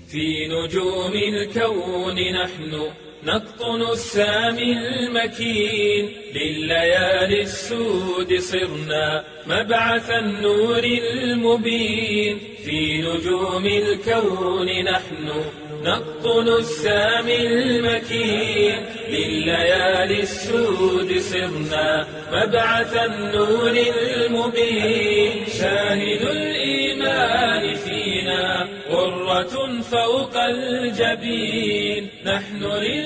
في نجوم الكون نحن نقطن السامي المكين لليالي السود صرنا مبعث النور المبين في نجوم الكون نحن نقطن السامي المكين لليالي السود صرنا مبعث النور المبين شاهد الإيمان فينا غرة فوق الجبين نحن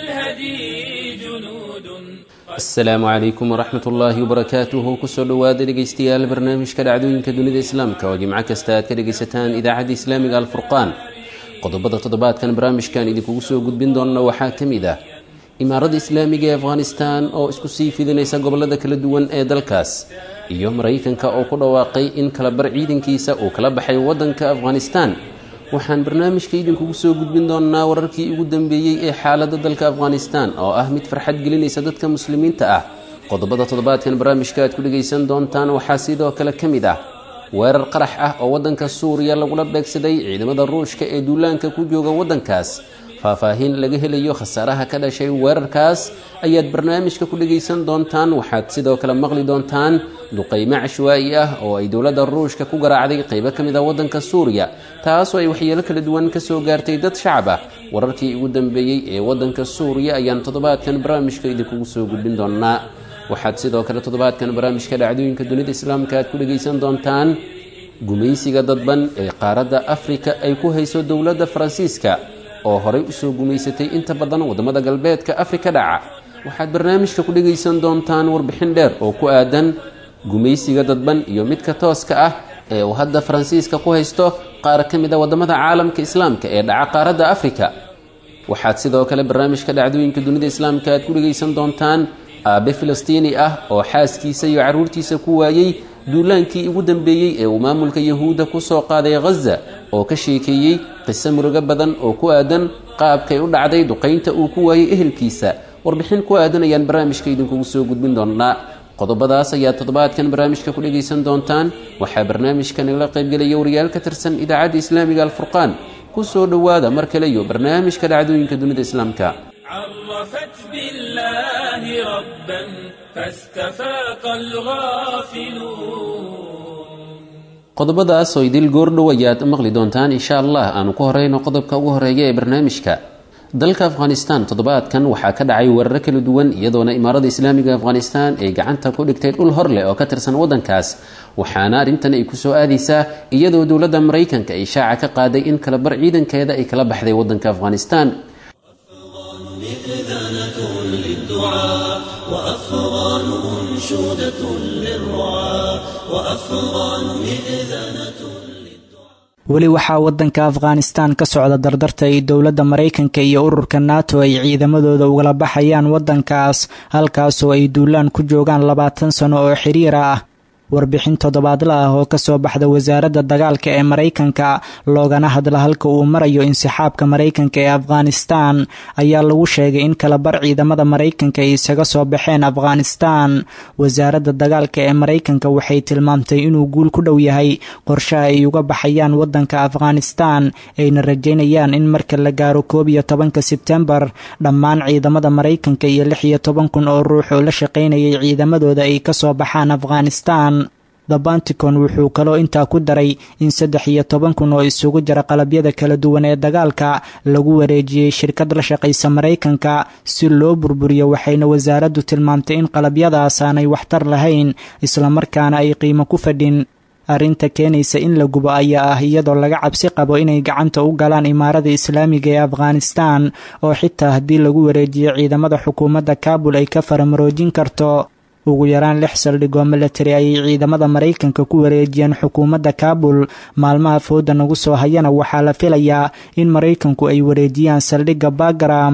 للهدي جنود asalaamu calaykum waraxmat ullaahi wabarakaatuhu kusoo dhowaada dhegaystayaal barnaamijka dhacdooyinka dunida islaamka oo jimco kasta aad ka dhegaysataan idaacadda islaamiga alfurqaan qodobada toddobaadkan barnaamijkan idinkugu soo gudbin doonna waxaa ka mid ah imaaradda islaamiga ee afghanistan oo isku sii fidinaysa gobolada kala duwan ee dalkaas iyo maraykanka oo ku dhawaaqay in kalabar ciidankiisa uu kala baxay waddanka afghanistan waxaan barnaamijka idinkugu soo gudbin doonnaa wararkii ugu dambeeyey ee xaaladda dalka afghanistan oo ah mid farxad gelinaysa dadka muslimiinta ah qodobada toddobaadkan barnaamijka aad ku dhegaysan doontaan waxaa sidoo kale ka mid ah weerar qarax ah oo waddanka suuriya lagula beegsaday ciidamada ruushka ee duulaanka ku jooga waddankaas faahfaahin laga helayo khasaaraha ka dhashay weerarkaas ayaad barnaamijka ku dhegaysan doontaan waxaad sidoo kale maqli doontaan duqaymo cashwaa'i ah oo ay dowladda ruushka ku garaacday qaybo ka mid ah waddanka suuriya taasoo ay waxyeelo kala duwan ka soo gaartay dad shacab ah wararkii ugu dambeeyey ee waddanka suuriya ayaan toddobaadkan barnaamijka idinkugu soo gudbin doonaa waxaad sidoo kale toddobaadkan barnaamijka dhacdooyinka dunida islaamka aad ku dhegaysan doontaan gumaysiga dadban ee qaaradda afrika ay ku hayso dowladda faransiiska oo horay usoo gumaysatay inta badan waddamada galbeedka afrika dhaca waxaad barnaamijka ku dhegaysan doontaan warbixin dheer oo ku aadan gumaysiga dadban iyo midka tooska ah ee uu hadda faransiiska ku haysto qaar ka mid a waddamada caalamka islaamka ee dhaca qaaradda afrika waxaad sidoo kale barnaamijka dhacdooyinka dunida islaamka aad ku dhegaysan doontaan aabe filistiini ah oo xaaskiisa iyo carruurtiisa ku waayey duulaankii ugu dambeeyey ee uu maamulka yahuudda ku soo qaaday khaza oo ka sheekeeyey qiso murugo badan oo ku aadan qaabkay u dhacday duqaynta uu ku waayey ehelkiisa warbixin ku aadan ayaan barnaamijka idinkugu soo gudbin doonnaa qodobadaas ayaa toddobaadkan barnaamijka ku dhegaysan doontaan waxaa barnaamijka nagala qaybgelaya wariyaal ka tirsan idaacadda islaamiga alfurqaan ku soo dhowaada mar kale iyo barnaamijka dhacdooyinka dunida islaamka عرفت بالله ربا فاستفاق الغافلون qodobadaas oo idil goordhow ayaad maqli doontaan insha allah aanu ku horeyno qodobka ugu horeeya ee barnaamijka dalka afghanistan toddobaadkan waxaa ka dhacay weeraro kala duwan iyadoona imaarada islaamiga afghanistan ay gacanta ku dhigtay dhul hor leh oo ka tirsan waddankaas waxaana arrintan ay kusoo aadaysaa iyadoo dowladda maraykanka ay shaaca ka qaaday in kalabar ciidankeeda ay kala baxday waddanka afghanistan مئذنة للدعاء وأفغان أنشودة للرعاة وأفغان مئذنة weli waxaa waddanka afghanistan ka socda dardarta ay dowladda maraykanka iyo ururka nato ay ciidamadooda ugala baxayaan waddankaas halkaasoo ay duulaan ku joogaan labaatan sano oo xiriir ah warbixin toddobaadla ah oo kasoo baxda wasaaradda dagaalka ee maraykanka loogana hadla halka uu marayo insixaabka maraykanka ee afghanistan ayaa lagu sheegay in kalabar ciidamada maraykanka ay isaga soo baxeen afghanistan wasaaradda dagaalka ee maraykanka waxay tilmaamtay inuu guul ku dhow yahay qorshaha ay uga baxayaan waddanka afghanistan ayna rajaynayaan in marka la gaaro koob iyo tobanka sebtembar dhammaan ciidamada maraykanka iyo lix iyo toban kun oo ruux oo la shaqaynayay ciidamadooda ay kasoo baxaan afghanistan the banticon wuxuu kaloo intaa ku daray in saddex iyo toban kun oo isugu jira qalabyada kala duwan ee dagaalka lagu wareejiyey shirkad la shaqaysa maraykanka si loo burburiyo waxayna wasaaraddu tilmaamtay in qalabyadaas aanay waxtar lahayn islamarkaana ay qiimo ku fadhin arrinta keenaysa in la gubo ayaa ah iyadoo laga cabsi qabo inay gacanta u galaan imaarada islaamiga ee afghanistan oo xitaa haddii lagu wareejiyo ciidamada xukuumadda kaabul ay ka faramaroojin karto ugu yaraan lix saldhigoo milatari ayay ciidamada maraykanka ku wareejiyeen xukuumadda kaabul maalmaha fooda nagu soo hayana waxaa la filayaa in maraykanku ay wareejiyaan saldhigga bagram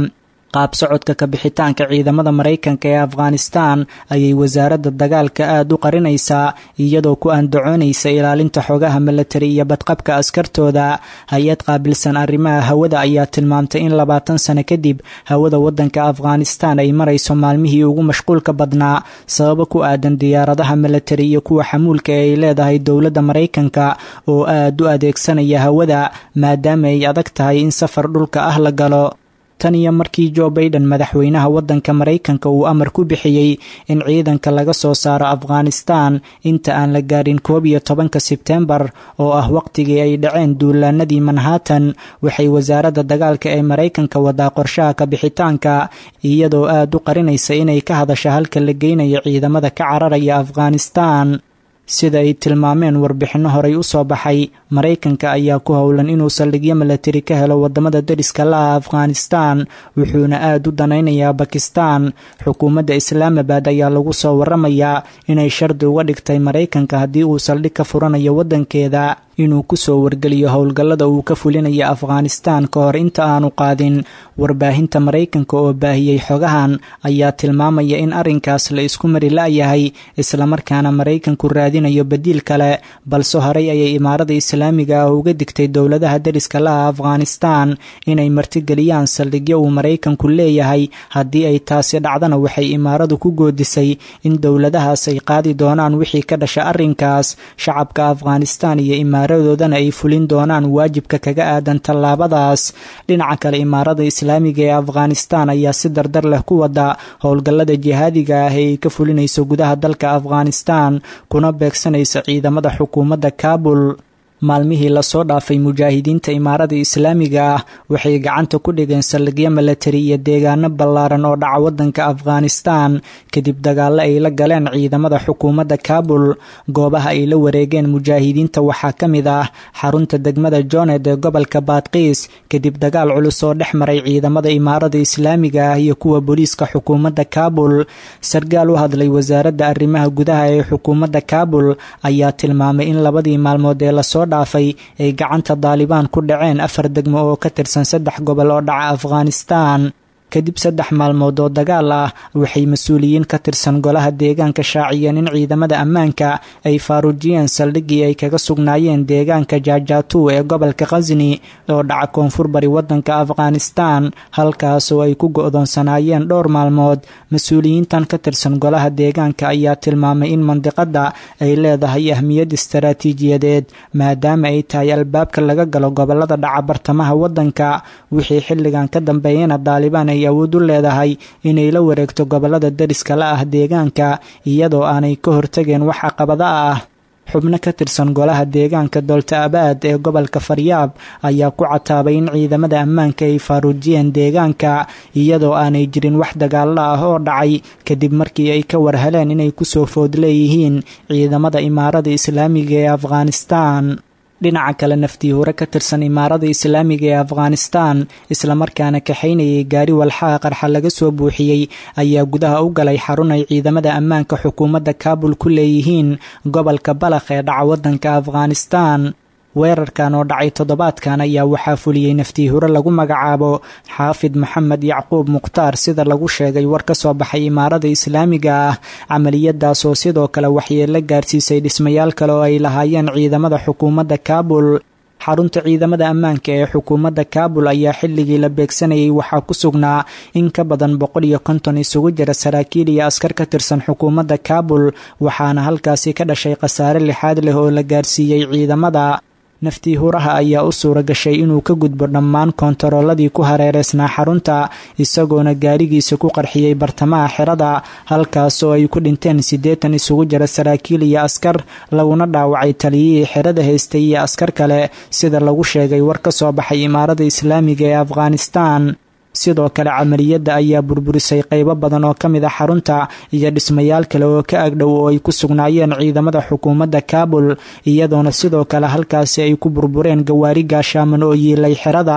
qaab socodka kabixitaanka ciidamada maraykanka ee afghanistan ayay wasaaradda dagaalka aada u qarinaysaa iyadoo ku andacoonaysa ilaalinta xogaha milatari iyo badqabka askartooda hay-ad qaabilsan arrimaha hawada ayaa tilmaamtay in labaatan sano kadib hawada wadanka afghanistan ay marayso maalmihii ugu mashquulka badnaa sababo ku aadan diyaaradaha milatari iyo kuwa xamuulka ee ay leedahay dowladda maraykanka oo aada u adeegsanaya hawada maadaama ay adag tahay in safar dhulka ah la galo tan iyo markii jo baiden madaxweynaha wadanka maraykanka uu amar ku bixiyey in ciidanka laga soo saaro afghanistan inta aan la gaarin koob iyo tobanka sebtembar oo ah waqtigii ay dhaceen duulaanadii manhattan waxay wasaaradda dagaalka ee maraykanka wadaa qorshaha kabixitaanka iyadoo aada u qarinaysa inay ka hadasho halka la geynayo ciidamada ka cararaya afghanistan sida ay tilmaameen warbixinno horey u soo baxay maraykanka ayaa ku howlan inuu saldhigyo milatari ka helo wadamada dariska la-ah afghanistan wuxuuna aada u danaynayaa bakistan xukuumadda islaamabad ayaa lagu soo waramayaa inay shardi uga dhigtay maraykanka haddii uu saldhig ka furanayo wadankeeda inuu kusoo wargeliyo howlgallada uu ka fulinayo afghanistan ka hor inta aanu qaadin warbaahinta maraykanka oo baahiyey xogahan ayaa tilmaamaya in arrinkaas la isku mari la-yahay islamarkaana maraykanku raadinayo badiil kale balse horey ayay imaarada islaamiga ah uga digtay dowladaha dariska la-ah afghanistan inay martigeliyaan saldhigyo uu maraykanku leeyahay haddii ay taasi dhacdana waxay imaaradu ku goodisay in dowladahaas ay qaadi doonaan wixii ka dhasha arrinkaas shacabka afghanistan iyo imaaradoodana ay fulin doonaan waajibka kaga aadan tallaabadaas dhinaca kale imaarada islaamiga ee afghanistan ayaa si dardar leh ku wada howlgallada jihaadiga ah ee ay ka fulinayso gudaha dalka afghanistan kuna beegsanaysa ciidamada xukuumadda kaabul maalmihii lasoo dhaafay mujaahidiinta imaarada islaamiga ah waxay gacanta ku dhigeen saldhigyo milatari iyo deegaano ballaaran oo dhaca wadanka afghanistan kadib dagaallo ay la galeen ciidamada xukuumadda kaabul goobaha ay la wareegeen mujaahidiinta waxaa ka mid ah xarunta degmada jooned ee gobolka baadkiis kadib dagaal culus oo dhex maray ciidamada imaarada islaamiga ah iyo kuwa booliiska xukuumadda kaabul sargaal u hadlay wasaaradda arrimaha gudaha ee xukuumadda kaabul ayaa tilmaamay in labadii maalmood ee lasoo dhaafay ay gacanta daalibaan ku dhaceen afar degmo oo ka tirsan saddex gobol oo dhaca afghanistan kadib saddex maalmood oo dagaal ah waxay mas-uuliyiin ka tirsan golaha deegaanka shaaciyeen in ciidamada ammaanka ay faaruujiyeen saldhiggii ay kaga sugnaayeen deegaanka jaajaatu ee gobolka khasni oo dhaca koonfur bari wadanka afghanistan halkaas oo ay ku go-doonsanaayeen dhowr maalmood mas-uuliyiintan ka tirsan golaha deegaanka ayaa tilmaamay in mandiqada ay leedahay ahmiyad istaraatiijiyadeed maadaama ay tahay albaabka laga galo gobolada dhaca bartamaha wadanka wixii xilligan ka dambeeyana daalibaan ay awood u leedahay inay la wareegto gobolada dariska la ah deegaanka iyadoo aanay ka hortageen wax caqabada ah xubno ka tirsan golaha deegaanka doolta abaad ee gobolka faryaab ayaa ku cataabay in ciidamada ammaanka ay faaruujiyeen deegaanka iyadoo aanay jirin wax dagaalo ah oo dhacay kadib markii ay ka warheleen inay kusoo food leeyihiin ciidamada imaarada islaamiga ee afghanistan dhinaca kale naftii hore ka tirsan imaarada islaamiga ee afghanistan islamarkaana kaxaynayay gaari walxaha qarxa laga soo buuxiyey ayaa gudaha u galay xarun ay ciidamada ammaanka xukuumadda kaabul ku leeyihiin gobolka balakh ee dhaca wadanka afghanistan weerarkan oo dhacay toddobaadkan ayaa waxaa fuliyey naftii hore lagu magacaabo xaafid maxamed yacquub mukhtaar sida lagu sheegay war ka soo baxay imaarada islaamiga ah camaliyadaas oo sidoo kale waxyeelo gaarsiisay dhismayaal kale oo ay lahaayeen ciidamada xukuumadda kaabul xarunta ciidamada ammaanka ee xukuumadda kaabul ayaa xilligii la beegsanayay waxaa ku sugnaa in ka badan boqol iyo konton isugu jira saraakiil iyo askar ka tirsan xukuumadda kaabul waxaana halkaasi ka dhashay khasaare lixaad leh oo la gaarsiiyey ciidamada naftii huraha ayaa u suura gashay inuu ka gudbo dhammaan koontarooladii ku hareereysnaa xarunta isagoona gaarigiisa ku qarxiyey bartamaha xerada halkaas oo ay ku dhinteen siddeetan isugu jira saraakiil iyo askar laguna dhaawacay taliyihii xerada haystay iyo askar kale sida lagu sheegay war ka soo baxay imaarada islaamiga ee afghanistan sidoo kale camaliyadda ayaa burburisay qaybo badan oo ka mid a xarunta iyo dhismayaal kale oo ka agdhow oo ay ku sugnaayeen ciidamada xukuumadda kaabul iyadoona sidoo kale halkaasi ay ku burbureen gawaari gaashaaman oo yiilay xerada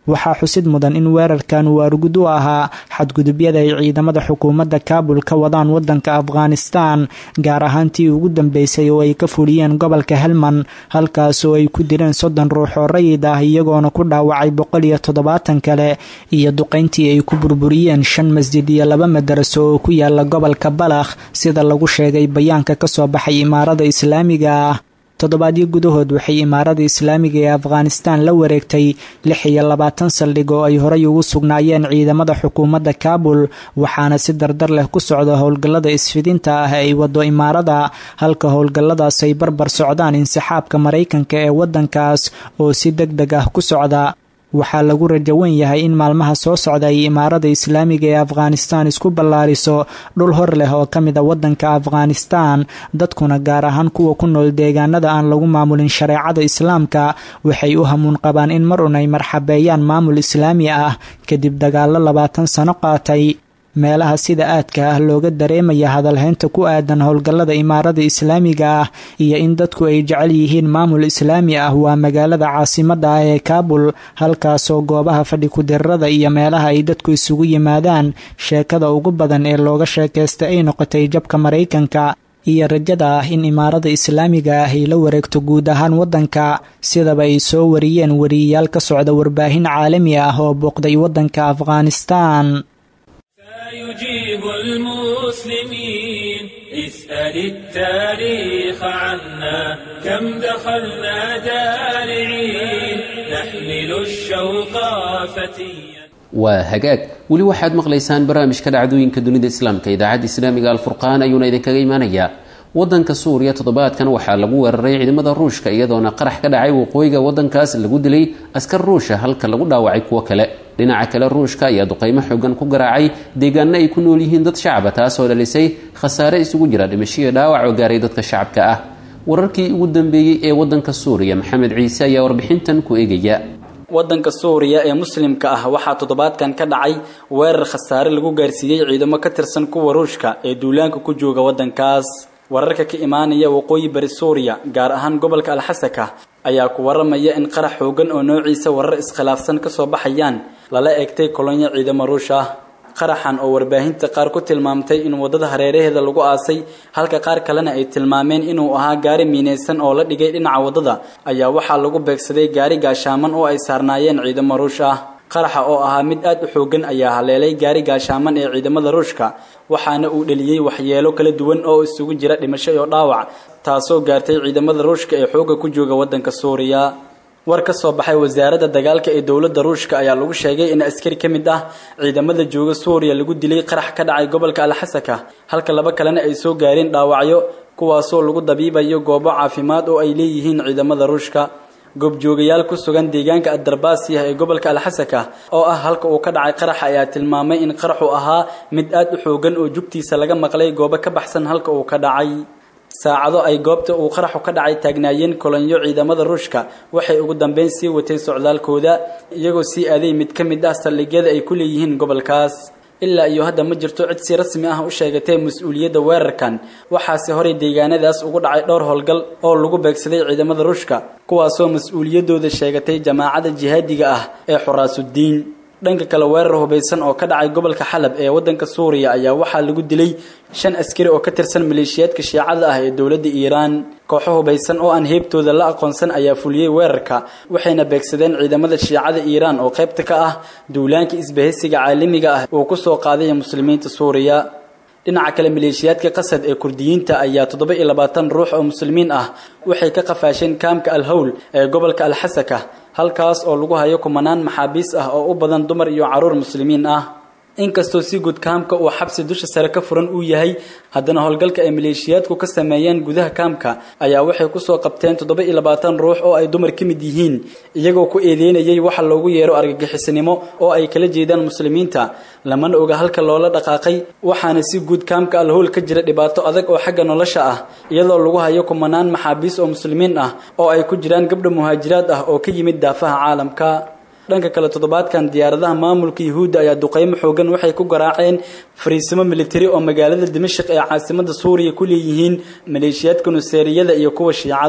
waxaa xusid mudan in weerarkan uu argud u ahaa xadgudubyada ay ciidamada xukuumadda kaabul ka wadaan wadanka afghanistan gaar ahaan tii ugu dambeysay oo ay ka fuliyeen gobolka helman halkaas oo ay ku dileen soddon ruux oo rayid ah iyagoona ku dhaawacay boqol iyo toddobaatan kale iyo duqayntii ay ku burburiyeen shan masjid iyo laba madaraso oo ku yaala gobolka balakh sida lagu sheegay bayaanka kasoo baxay imaarada islaamiga ah toddobaadyo gudahood waxay imaarada islaamiga ee afghanistan la wareegtay lix iyo labaatan saldhig oo ay horay ugu sugnaayeen ciidamada xukuumadda kaabul waxaana si dardar leh ku socda howlgallada isfidinta ah ee ay wado imaarada halka howlgalladaas ay barbar socdaan insixaabka maraykanka ee waddankaas oo si deg deg ah ku socda waxaa lagu rajo wen yahay in maalmaha soo socda ay imaarada islaamiga ee afghanistan isku ballaariso dhul hor leh oo ka mid a waddanka afghanistan dadkuna gaar ahaan kuwa ku nool deegaanada aan lagu maamulin shareecada islaamka waxay u hamuun qabaan in mar un ay marxabeeyaan maamul islaami ah kadib dagaalo labaatan sano qaatay meelaha sida aadka ah looga dareemaya hadalhaynta ku aadan howlgallada imaarada islaamiga ah iyo in dadku ay jecel yihiin maamul islaami ah waa magaalada caasimadda ah ee kaabul halkaasoo goobaha fadhi ku-dirrada iyo meelaha ay dadku isugu yimaadaan sheekada ugu badan ee looga sheekaysta ay noqotay jabka maraykanka iyo rajada ah in imaarada islaamiga ah ay la wareegto guud ahaan waddanka sidaba ay soo wariyeen wariyayaal ka socda warbaahin caalami ah oo booqday waddanka afghanistan يجيب المسلمين اسأل التاريخ عنا كم دخلنا دارعين نحمل الشوق فتيا waa hagaag weli waxaad maqlaysaan barnaamijka dhacdooyinka dunida islaamka idaacadda islaamiga alfurqaan ayuuna idinkaga imaanayaa wadanka suuriya toddobaadkan waxaa lagu weeraray ciidamada ruushka iyadoona qarax ka dhacay waqooyiga wadankaas lagu dilay askar ruusha halka lagu dhaawacay kuwo kale dhinaca kale ruushka ayaa duqaymo xoogan ku garaacay deegaano ay ku nool yihiin dad shacaba taasoo dhalisay khasaare isugu jira dhimashiyo dhaawac oo gaaray dadka shacabka ah wararkii ugu dambeeyey ee wadanka suuriya maxamed ciise ayaa warbixintan ku eegaya wadanka suuriya ee muslimka ah waxaa toddobaadkan ka dhacay weerar khasaare lagu gaarsiiyey ciidamo ka tirsan kuwa ruushka ee duulaanka ku jooga wadankaas wararka ka imaanaya waqooyi bari suuriya gaar ahaan gobolka alxasaka ayaa ku waramaya in qarax xoogan oo noociisa warar iskhilaafsan ka soo baxayaan lala eegtay kolonyo ciidamo ruush ah qaraxan oo warbaahinta qaar ku tilmaamtay in waddada hareeraheeda lagu aasay halka qaar kalena ay tilmaameen inuu ahaa gaari miinaysan oo la dhigay dhinaca waddada ayaa waxaa lagu beegsaday gaari gaashaaman oo ay saarnaayeen ciidamo ruush ah qaraxa oo ahaa mid aad u xoogan ayaa haleelay gaari gaashaaman ee ciidamada ruushka waxaana uu dheliyey waxyeelo kala duwan oo isugu jira dhimasho iyo dhaawac taasoo gaartay ciidamada ruushka ee xoogga ku jooga waddanka suuriya war ka soo baxay wasaaradda dagaalka ee dowladda ruushka ayaa lagu sheegay in askari ka mid ah ciidamada jooga suuriya lagu dilay qarax ka dhacay gobolka alxasaka halka laba kalena ay soo gaareen dhaawacyo kuwaasoo lagu dabiibayo goobo caafimaad oo ay leeyihiin ciidamada ruushka goobjoogayaal ku sugan deegaanka addarbaasiyah ee gobolka alxasaka oo ah halka uu ka dhacay qaraxa ayaa tilmaamay in qaraxu ahaa mid aad u xoogan oo jugtiisa laga maqlay goobo ka baxsan halka uu ka dhacay saacado ay goobta uu qaraxu ka dhacay taagnaayeen kolonyo ciidamada ruushka waxay ugu dambeyn sii watay socdaalkooda iyagoo sii aaday mid ka mid ah saldhigyada ay ku leeyihiin gobolkaas ilaa iyo hadda ma jirto cid si rasmi ah u sheegatay mas-uuliyadda weerarkan waxaase horey deegaanadaas ugu dhacay dhowr howlgal oo lagu beegsaday ciidamada ruushka kuwaasoo mas-uuliyaddooda sheegatay jamaacadda jihaadiga ah ee xuraasuddiin dhanka kale weerar hubaysan oo ka dhacay gobolka xalab ee waddanka suuriya ayaa waxaa lagu dilay shan askari oo ka tirsan maleeshiyaadka shiicada ah ee dowladda iiraan kooxo hubaysan oo aan heebtooda la aqoonsan ayaa fuliyey weerarka waxayna beegsadeen ciidamada shiicada iiraan oo qaybta ka ah duulaanka isbahaysiga caalamiga ah uu ku soo qaaday muslimiinta suuriya dhinaca kale maleeshiyaadka qasad ee kurdiyiinta ayaa toddoba iyo labaatan ruux oo muslimiin ah waxay ka qafaasheen kaamka alhowl ee gobolka alxasaka halkaas oo lagu hayo kumanaan maxaabiis ah oo u badan dumar iyo carruur muslimiin ah inkastoo si guud kaamka uu xabsi dusha sare ka furan uu yahay haddana howlgalka ay maleeshiyaadku ka sameeyeen gudaha kaamka ayaa waxay kusoo qabteen toddoba iyo labaatan ruux oo ay dumar ka mid yihiin iyagoo ku eedeynayay waxa loogu yeero argagixisnimo oo ay kala jeedaan muslimiinta lamana oga halka loola dhaqaaqay waxaana si guud kaamka alhowl ka jira dhibaato adag oo xagga nolosha ah iyadoo lagu hayo kumanaan maxaabiis oo muslimiin ah oo ay ku jiraan gabdha muhaajiraad ah oo ka yimid daafaha caalamka dhanka kale toddobaadkan diyaaradaha maamulka yuhuudda ayaa duqeymo xoogan waxay ku garaaceen fariisimo militari oo magaalada dimashik ee caasimada suuriya ku leeyihiin maleeshiyaadka nuseeriyada iyo kuwa shiicada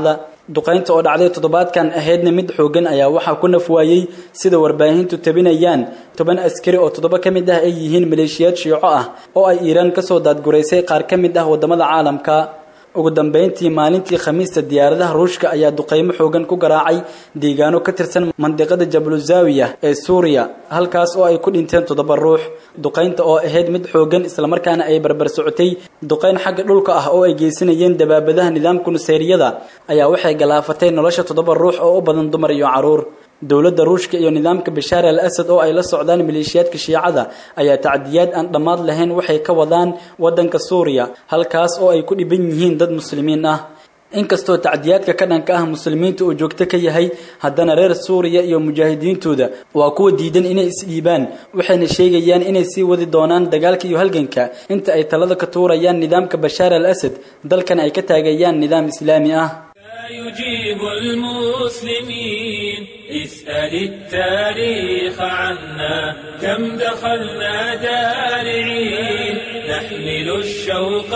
duqaynta oo dhacday toddobaadkan ahaydna mid xoogan ayaa waxaa ku naf waayey sida warbaahintu tabinayaan toban askari oo toddoba ka mid ah ay yihiin maleeshiyaad shiico ah oo ay iiraan kasoo daadguraysay qaar ka mid ah wadamada caalamka ugu dambeyntii maalintii khamiista diyaaradaha ruushka ayaa duqaymo xoogan ku garaacay deegaano ka tirsan mandiqada jabluzawiya ee suuriya halkaas oo ay ku dhinteen toddoba ruux duqaynta oo ahayd mid xoogan islamarkaana ay barbar socotay duqayn xagga dhulka ah oo ay geysanayeen dabaabadaha nidaamka nuseyriyada ayaa waxay galaafatay nolosha toddoba ruux oo u badan dumar iyo caruur dowladda ruushka iyo nidaamka bashaar al asad oo ay la socdaan maleeshiyaadka shiicada ayaa tacdiyaad aan dhammaad lahayn waxay ka wadaan waddanka suuriya halkaas oo ay ku dhiban yihiin dad muslimiin ah inkastoo tacdiyaadka ka dhanka ah muslimiinta uu joogto ka yahay haddana reer suuriya iyo mujaahidiintooda waa kuwa diidan inay isdhiibaan waxayna sheegayaan inay sii wadi doonaan dagaalka iyo halganka inta ay talada ka tuurayaan nidaamka bashaar al asad dalkan ay ka taagayaan nidaam islaami ah يجيب المسلمين اسأل التاريخ عنا كم دخلنا دارعين نحمل الشوق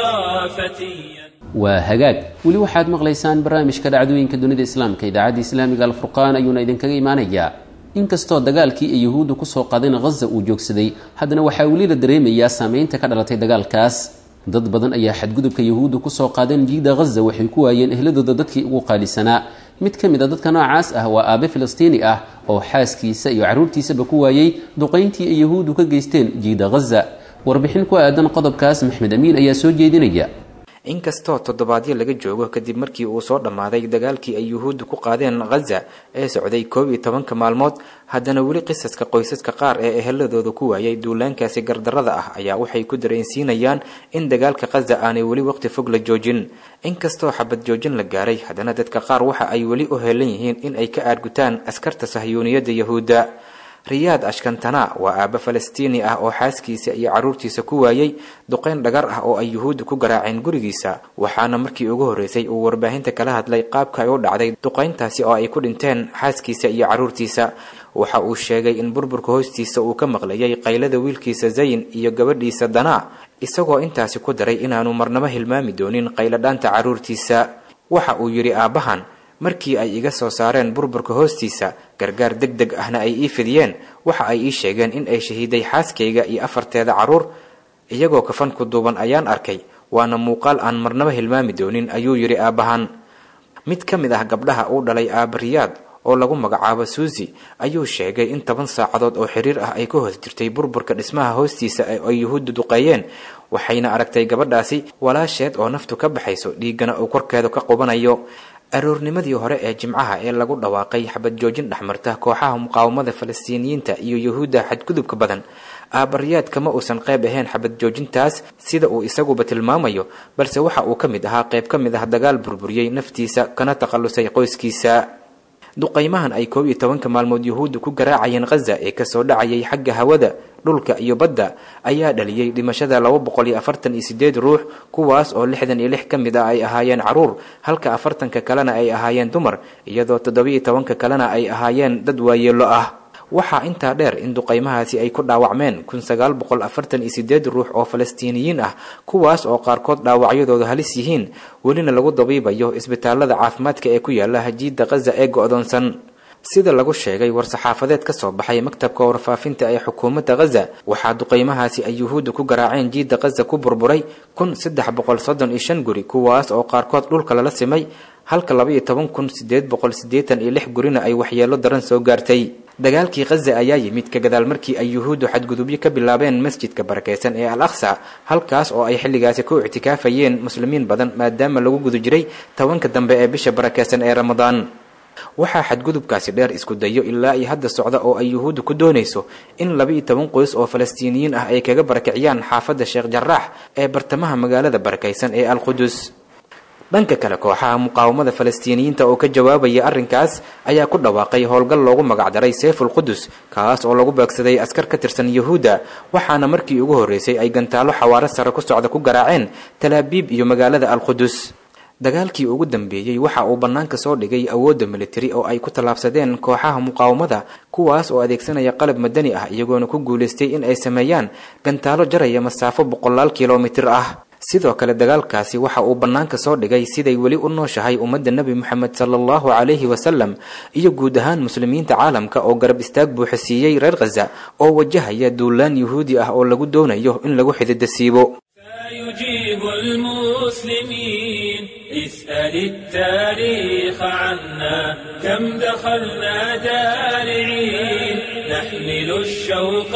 فتيا waa hagaag weli waxaad maqlaysaan barnaamijka dhacdooyinka dunida islaamka idaacadda islaamiga alfurqaan ayuuna idinkaga imaanayaa inkastoo dagaalkii ay yuhuuddu kusoo qaadeen khaza uu joogsaday haddana waxaa weli la dareemayaa saameynta ka dhalatay dagaalkaas dad badan ayaa xadgudubka yuhuuddu kusoo qaadeen jiida khaza waxay ku waayeen ehladooda dadkii ugu qaalisanaa mid ka mid a dadka noocaas ah waa aabe filistiini ah oo xaaskiisa iyo carruurtiisaba ku waayey duqayntii ay yuhuuddu ka geysteen jiida khaza warbixin ku aadan qodobkaas maxmed amiin ayaa soo jeedinaya inkastoo toddobaadyo laga joogo kadib markii uu soo dhammaaday dagaalkii ay yuhuuddu ku qaadeen khaza ee socday koob iyo tobanka maalmood haddana weli qisaska qoysaska qaar ee eheladooda ku waayay duulaankaasi gardarrada ah ayaa waxay ku dareensiinayaan in dagaalka khaza aanay weli waqti fog la joojin inkastoo xabad joojin la gaaray haddana dadka qaar waxa ay weli u heelan yihiin in ay ka aargutaan askarta sahyuuniyadda yahuudda riyaad ashkantana waa aabbe falastiini ah oo xaaskiisa iyo carruurtiisa ku waayey duqayn dhagar ah oo ay yuhuudda ku garaaceen gurigiisa waxaana markii ugu horreysay uu warbaahinta kala hadlay qaabka ay u dhacday duqayntaasi oo ay ku dhinteen xaaskiisa iyo carruurtiisa waxa uu sheegay in burburka hoostiisa uu ka maqlayay qaylada wiilkiisa zayin iyo gabadhiisa danaa isagoo intaasi ku daray inaanu marnabo hilmaami doonin qayladhaanta carruurtiisa waxa uu yidhi aabbahan markii ay iga soo saareen burburka hoostiisa gargaar deg deg ahna ay ii fidiyeen waxa ay ii sheegeen in ay shahiiday xaaskayga iyo afarteeda carruur iyagoo kafan ku duuban ayaan arkay waana muuqaal aan marnaba hilmaami doonin ayuu yidhi aabbahan mid ka mid ah gabdhaha uu dhalay aabba riyaad oo lagu magacaabo suusi ayuu sheegay in toban saacadood oo xiriir ah ay ka hoos jirtay burburka dhismaha hoostiisa ee ay yuhuuddu duqeeyeen waxayna aragtay gabadhaasi walaasheed oo naftu ka baxayso dhiiggana uu korkeedu ka qubanayo aroornimadii hore ee jimcaha ee lagu dhawaaqay xabad joojin dhexmarta kooxaha muqaawamada falastiiniyiinta iyo yuhuudda xadgudubka badan aabariyaad kama uusan qayb ahayn xabad joojintaas sida uu isaguba tilmaamayo balse waxa uu ka mid ahaa qayb ka mid ah dagaal burburiyey naftiisa kana takhallusay qoyskiisa duqaymahan ay koob iyo tobanka maalmood yuhuudda ku garaacayeen khaza ee kasoo dhacayay xagga hawada dhulka iyo badda ayaa dhaliyey dhimashada laba boqol iyo afartan iyo sideed ruux kuwaas oo lixdan iyo lix ka mid ah ay ahaayeen caruur halka afartanka kalena ay ahaayeen dumar iyadoo toddobiiyo tobanka kalena ay ahaayeen dad waayeelo ah waxaa intaa dheer in duqaymahaasi ay ku dhaawacmeen kun sagaal boqol afartan iyo sideed ruux oo falastiiniyiin ah kuwaas oo qaarkood dhaawacyadooda halis yihiin welina lagu dabiibayo isbitaalada caafimaadka ee ku yaala hajiidda khaza ee go-doonsan sida lagu sheegay war-saxaafadeed ka soo baxay maktabka warfaafinta ee xukuumadda khaza waxaa duqaymahaasi ay yuhuudda ku garaaceen jiidda khaza ku burburay kun saddex boqol soddon iyo shan guri kuwaas oo qaarkood dhulka lala simay halka laba iyo toban kun sideed boqol siddeetan iyo lix gurina ay waxyeelo daran soo gaartay dagaalkii khaza ayaa yimid ka gadaal markii ay yuhuuddu xadgudubyo ka bilaabeen masjidka barakeysan ee al aqsa halkaas oo ay xilligaasi ku ictikaafayeen muslimiin badan maadaama lagu guda jiray tobanka dambe ee bisha barakeysan ee ramadaan waxaa xadgudubkaasi dheer isku dayo ilaa iyo hadda socda oo ay yuhuuddu ku doonayso in laba iyo toban qoys oo falastiiniyiin ah ay kaga barakiciyaan xaafadda sheekh jaraax ee bartamaha magaalada barakeysan ee al qudus dhanka kale kooxaha muqaawamada falastiiniyiinta oo ka jawaabaya arrinkaas ayaa ku dhawaaqay howlgal loogu magacdaray seeful qudus kaas oo lagu beegsaday askar ka tirsan yuhuudda waxaana markii ugu horreysay ay gantaalo xawaaro sare ku socda ku garaaceen talaabiib iyo magaalada al qudus dagaalkii ugu dambeeyey waxa uu bannaanka soo dhigay awoodda militari oo ay ku tallaabsadeen kooxaha muqaawamada kuwaas oo adeegsanaya qalab madani ah iyagoona ku guulaystay in ay sameeyaan gantaalo jaraya masaafo boqolaal kilomitir ah sidoo kale dagaalkaasi waxa uu bannaanka soo dhigay siday weli u nooshahay ummadda nebi moxamed sala allahu calayhi wasalam iyo guud ahaan muslimiinta caalamka oo garab istaag buuxa siiyey reer khaza oo wajahaya duulaan yuhuudi ah oo lagu doonayo in lagu xididasiibo يجيب المسلمين اسأل التاريخ عنا كم دخلنا دارعين نحمل الشوق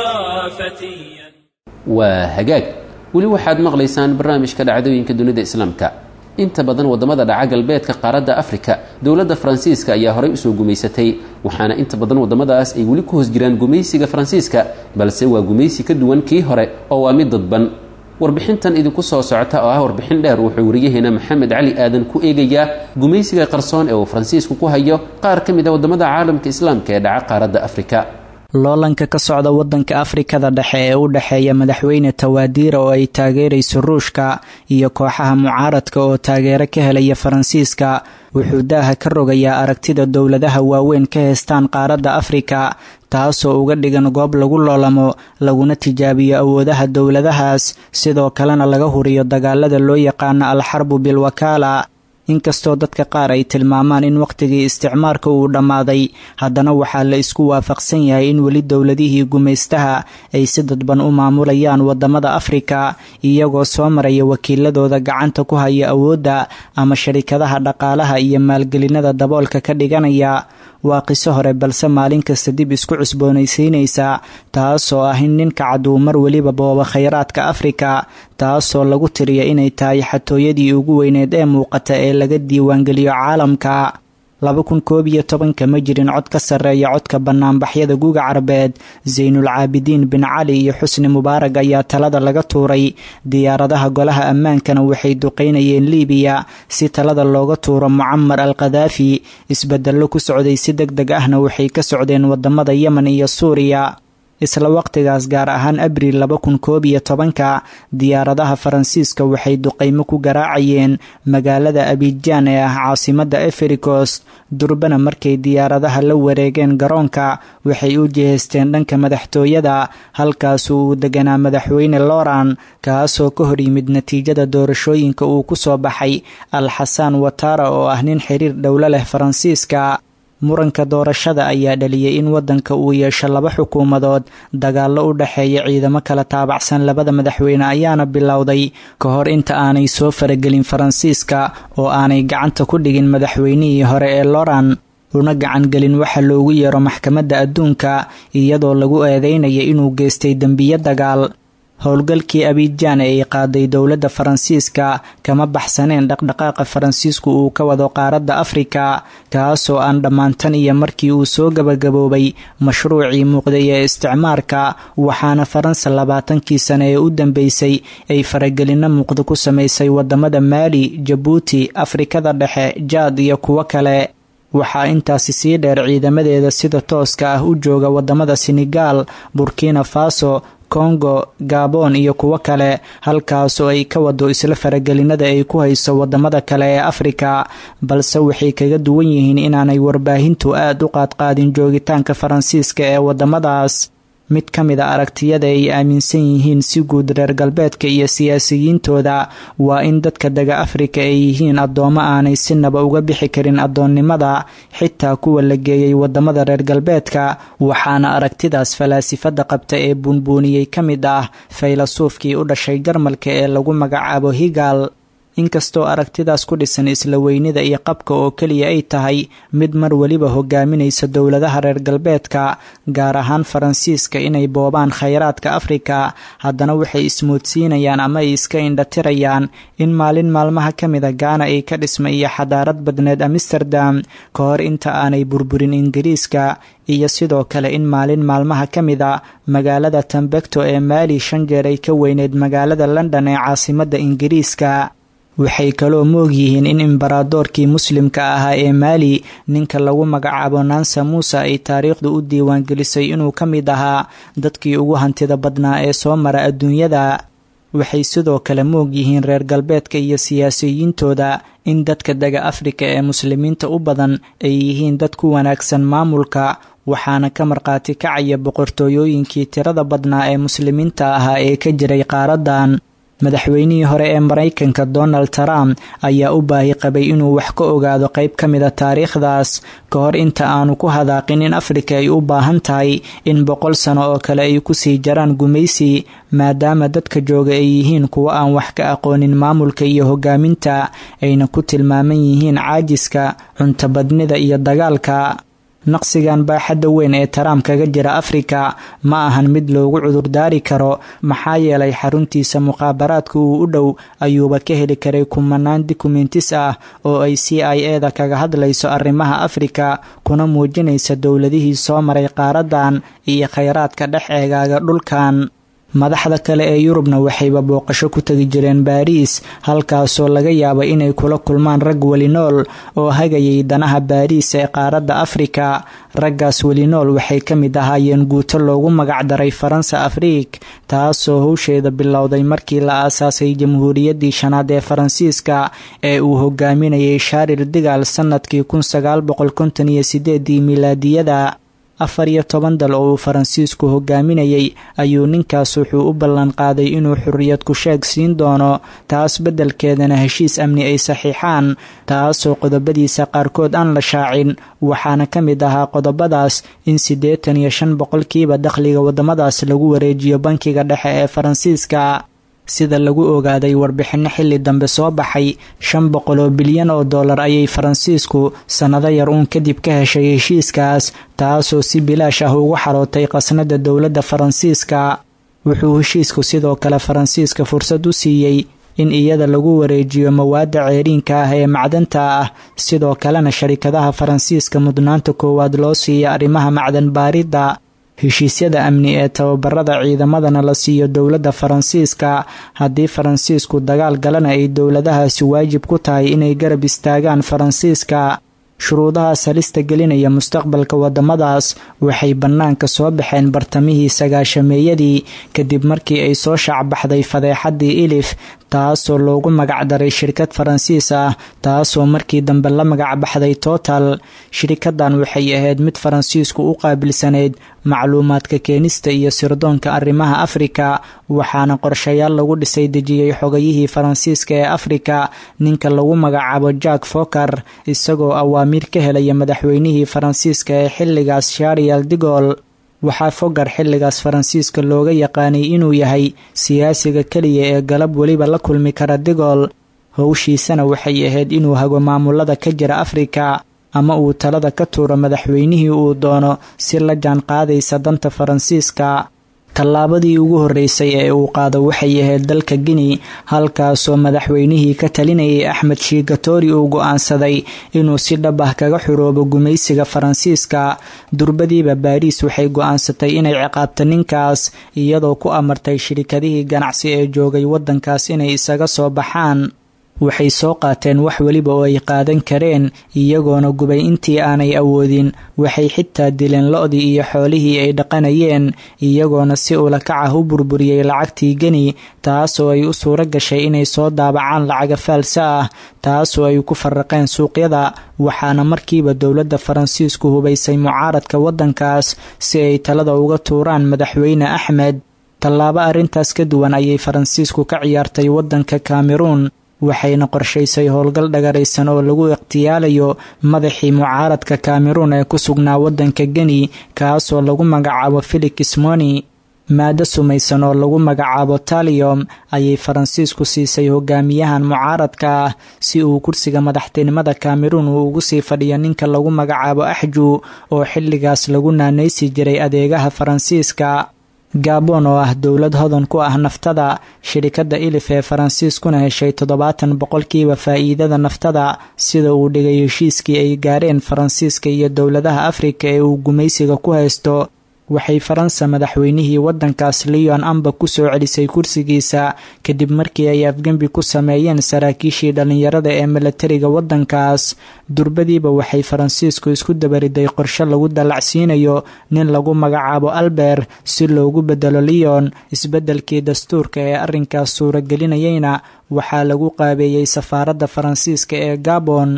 فتيا waa hagaag weli waxaad maqlaysaan barnaamijka dhacdooyinka dunida islaamka inta badan wadamada dhaca galbeedka qaaradda afrika dowladda faransiiska ayaa horey usoo gumaysatay waxaana inta badan wadamadaas ay weli ku hoos jiraan gumaysiga faransiiska balse waa gumaysi ka duwan kii hore oo waa mid dadban warbixintan idinku soo socota oo ah warbixin dheer wuxuu wariyaheena maxamed cali aadan ku eegayaa gumaysiga qarsoon ee uu faransiisku ku hayo qaar ka mid a wadamada caalamka islaamka ee dhaca qaaradda afrika loolanka ka socda wadanka afrikada dhexe ee u dhexeeya madaxweyne tawaadiira oo ay taageerayso ruushka iyo kooxaha mucaaradka oo taageero ka helaya faransiiska wuxuu daaha ka rogayaa aragtida dowladaha waaweyn ka heestaan qaaradda afrika taasoo uga dhigan goob lagu loolamo laguna tijaabiyo awoodaha dowladahaas sidoo kalena laga huriyo dagaalada loo yaqaano alxarbu bilwakaala inkastoo dadka qaar ay tilmaamaan in wakhtigii isticmaarka uu dhammaaday haddana waxaa la isku waafaqsan yahay in weli dowladihii gumaystaha ay si dadban u maamulayaan wadamada afrika iyagoo soo maraya wakiiladooda gacanta ku haya awoodda ama sharikadaha dhaqaalaha iyo maalgelinada daboolka ka dhiganaya waa qiso hore balse maalin kasta dib isku cusboonaysiinaysa taasoo ah in ninka caduu mar weliba booba khayraadka afrika taasoo lagu tiriya inay tahay xatooyadii ugu weyneed ee muuqata ee laga diiwaangeliyo caalamka laba kun koob iyo tobanka ma jirin cod ka sarreeya codka banaanbaxyada guga carbeed saynul caabidiin bin cali iyo xusni mubaarag ayaa talada laga tuuray diyaaradaha golaha ammaankana waxay duqeynayeen liibiya si talada looga tuuro mucamar al khadaafi isbedello ku socday si deg deg ahna waxay ka socdeen wadamada yemen iyo suuriya isla waqtigaas gaar ahaan abriil laba kun koob iyo tobanka diyaaradaha faransiiska waxay duqeymo ku garaacayeen magaalada abijaan ee ah caasimadda efricos durbana markay diyaaradaha la wareegeen garoonka waxay u jihaysteen dhanka madaxtooyada halkaasu uu deganaa madaxweyne loran kaasoo ka hor yimid natiijada doorashooyinka uu ku soo baxay al xasaan watara oo ah nin xiriir dhowlo leh faransiiska muranka doorashada ayaa dhaliyay in wadanka uu yeesho laba xukuumadood dagaallo u dhexeeya ciidamo kala taabacsan labada madaxweyne ayaana bilowday ka hor inta aanay soo faragelin faransiiska oo aanay gacanta ku dhigin madaxweynihii hore ee loran una gacangelin waxa loogu yeero maxkamadda adduunka iyadoo lagu eedeynaya inuu geystay dembiyo dagaal howlgalkii abijaan ee ay qaaday dowladda faransiiska kama baxsaneen dhaqdhaqaaqa faransiisku uu ka wado qaaradda afrika kaasoo aan dhammaantan iyo markii uu soo gabagaboobay mashruucii muuqday ee isticmaarka waxaana faransa labaatankii sane ee u dambeysay ay faragelinno muuqda ku samaysay wadamada maali jabuuti afrikada dhexe jaad iyo kuwo kale waxaa intaasi sii dheer ciidamadeeda sida tooska ah u jooga wadamada senegaal burkina faso kongo gabon iyo kuwo kale halkaasoo ay ka wado isla faragelinada ay ku hayso wadamada kale ee afrika balse waxay kaga duwan yihiin inaanay warbaahintu aada u qaadqaadin joogitaanka faransiiska ee wadamadaas mid ka mid a aragtiyada ay aaminsan yihiin si guud reer galbeedka iyo siyaasiyiintooda waa in dadka dega afrika ay yihiin addoommo aanay sinaba uga bixi karin addoonnimada xitaa kuwa la geeyay wadamada reer galbeedka waxaana aragtidaas falaasifada qabta ee buunbuuniyey ka mid ah faylasuufkii u dhashay jarmalka ee lagu magacaabo higal inkastoo aragtidaas ku dhisan isla weynida iyo qabka oo keliya ay tahay mid mar weliba hogaaminaysa dowladaha reer galbeedka gaar ahaan faransiiska inay boobaan khayraadka afrika haddana waxay ismoodsiinayaan ama ay iska indhatirayaan in maalin maalmaha ka mida gaana ay ka dhisma iyo xadaarad badneed amsterdam ka hor inta aanay burburin ingiriiska iyo sidoo kale in maalin maalmaha ka mid a magaalada tambekto ee maali shan jeer ay ka weyneyd magaalada london ee caasimadda ingiriiska waxay kaloo moog yihiin in imbaradoorkii muslimka ahaa ee maali ninka lagu magacaabo nansa muuse ay taariikhdu u diiwaangelisay inuu ka mid ahaa dadkii ugu hantida badnaa ee soo mara adduunyada waxay sidoo kale moog yihiin reer galbeedka iyo siyaasiyiintooda in dadka dega afrika ee muslimiinta u badan ay yihiin dad ku wanaagsan maamulka waxaana ka markhaati kacaya boqortooyooyinkii tirada badnaa ee muslimiinta ahaa ee ka jiray qaaradan madaxweynihii hore ee maraykanka donald trump ayaa u baahi qabay inuu wax ka ogaado qayb ka mid a taariikhdaas ka hor inta aanu ku hadaaqin in afrika ay u baahan tahay in boqol sano oo kale ay kusii jaraan gumaysi maadaama dadka jooga ay yihiin kuwo aan wax ka aqoonin maamulka iyo hogaaminta ayna ku tilmaaman yihiin caajiska cuntabadnida iyo dagaalka naqsigan baaxadda weyn ee taraam kaga jira afrika ma ahan mid loogu cudurdaari karo maxaa yeelay xaruntiisa muqaabaraadka uu u dhow ayuuba ka heli karay kumanaan dokumentis ah oo ay c i e da kaga hadlayso arrimaha afrika kuna muujinaysa dowladihii soo maray qaaradan iyo khayraadka dhex eegaaga dhulkan madaxda kale ee yurubna waxayba booqasho ku tegi jireen baariis halkaasoo laga yaaba inay kula kulmaan rag welinool oo hagayay danaha baariis ee qaaradda afrika raggaas welinool waxay ka mid ahaayeen guuto loogu magacdaray faransa afriik taasoo howsheeda bilowday markii la aasaasay jamhuuriyaddii shanaad ee faransiiska ee uu hogaaminayay shaaril digaal sannadkii kun sagaal boqol konton iyo sideedii milaadiyada afar iyo toban dal oo uu faransiisku hogaaminayay ayuu ninkaas wuxuu u ballan qaaday inuu xurriyad ku sheeg siin doono taas beddelkeedana heshiis amni ay saxiixaan taasoo qodobadiisa qaarkood aan la shaacin waxaana ka mid ahaa qodobadaas in siddeetan iyo shan boqolkiiba dakhliga waddamadaas lagu wareejiyo bankiga dhexe ee faransiiska sida lagu ogaaday warbixinno xilli dambe soo baxay shan boqol oo bilyan oo dollar ayay faransiisku sannado yar uun kadib ka heshay heshiiskaas taasoo si bilaash ah ugu xarootay qasnada dowladda faransiiska wuxuu heshiisku sidoo kale faransiiska fursad u siiyey in iyada lagu wareejiyo mawaadda ceeriinka ah ee macdanta ah sidoo kalena sharikadaha faransiiska mudnaanta koowaad loo siiya arrimaha macdan baaridda heshiisyada amni ee tababarada ciidamadana la siiyo dowladda faransiiska haddii faransiisku dagaal galana ay dowladahaasi waajib ku tahay inay garab istaagaan faransiiska shuruudahaas halista gelinaya mustaqbalka waddamadaas waxay bannaanka soo baxeen bartamihii sagaashameeyadii kadib markii ay soo shaacbaxday fadeexaddii ilif taasoo loogu magacdaray shirkad faransiis ah taasoo markii dambe la magacbaxday total shirikadan waxay ahayd mid faransiisku u qaabilsanayd macluumaadka keenista iyo sirdoonka arrimaha afrika waxaana qorshayaal lagu dhisay dejiyey xogayihii faransiiska ee afrika ninka lagu magacaabo jack foker isagoo awaamiir ka helaya madaxweynihii faransiiska ee xilligaas sharial digol waxaa fogar xilligaas faransiiska looga yaqaanay inuu yahay siyaasiga keliya ee galab weliba la kulmi kara digol howshiisana waxay ahayd inuu hago maamulada ka jira afrika ama uu talada ka tuuro madaxweynihii uu doono si la jaan qaadaysa danta faransiiska tallaabadii ugu horreysay ee uu qaado waxay ahayd dalka guinea halkaasoo madaxweynihii ka talinayay axmed shiigatori uu go-aansaday inuu si dhab ah kaga xuroobo gumaysiga faransiiska durbadiiba baariis waxay go-aansatay inay ciqaabto ninkaas iyadoo ku amartay shirikadihii ganacsi ee joogay waddankaas inay isaga soo baxaan waxay soo qaateen wax weliba oo ay qaadan kareen iyagoona gubay intii aanay awoodin waxay xitaa dileen lo-dii iyo xoolihii ay dhaqanayeen iyagoona si ulakac ah u burburiyey lacagtii geni taasoo ay u suuro gashay inay soo daabacaan lacaga faalsa ah taasoo ay ku faraqeen suuqyada waxaana markiiba dowladda faransiisku hubaysay mucaaradka waddankaas si ay talada uga tuuraan madaxweyne axmed tallaabo arrintaas ka duwan ayay faransiisku ka ciyaartay waddanka cameruun waxayna qorshaysay howlgal dhagaraysan oo lagu ikhtiyaalayo madaxii mucaaradka cameruun ee ku sugnaa waddanka geni kaasoo lagu magacaabo felix moni maado sumaysan oo lagu magacaabo taliom ayay faransiisku siisay hogaamiyahan mucaaradka ah si uu kursiga madaxtinimada cameruun uu ugu sii fadhiyo ninka lagu magacaabo axju oo xilligaas lagu naanaysi jiray adeegaha faransiiska gabon oo ah dowlad hodan ku ah naftada shirikadda ilif ee faransiiskuna heshay toddobaatan boqolkiiba faa'iidada naftada sida uu dhigay heshiiskii ay gaareen faransiiska iyo dowladaha afrika ee uu gumaysiga ku haysto waxay faransa madaxweynihii waddankaas leon amba ku soo celisay kursigiisa kadib markii ay afgembi ku sameeyeen saraakiishii dhallinyarada ee milatariga waddankaas durbadiiba waxay faransiisku isku dabariday qorshe lagu dallacsiinayo nin lagu magacaabo albert si loogu bedelo leon isbeddelkii dastuurka ee arrinkaas suuragelinayeyna waxaa lagu qaabeeyey safaaradda faransiiska ee gabon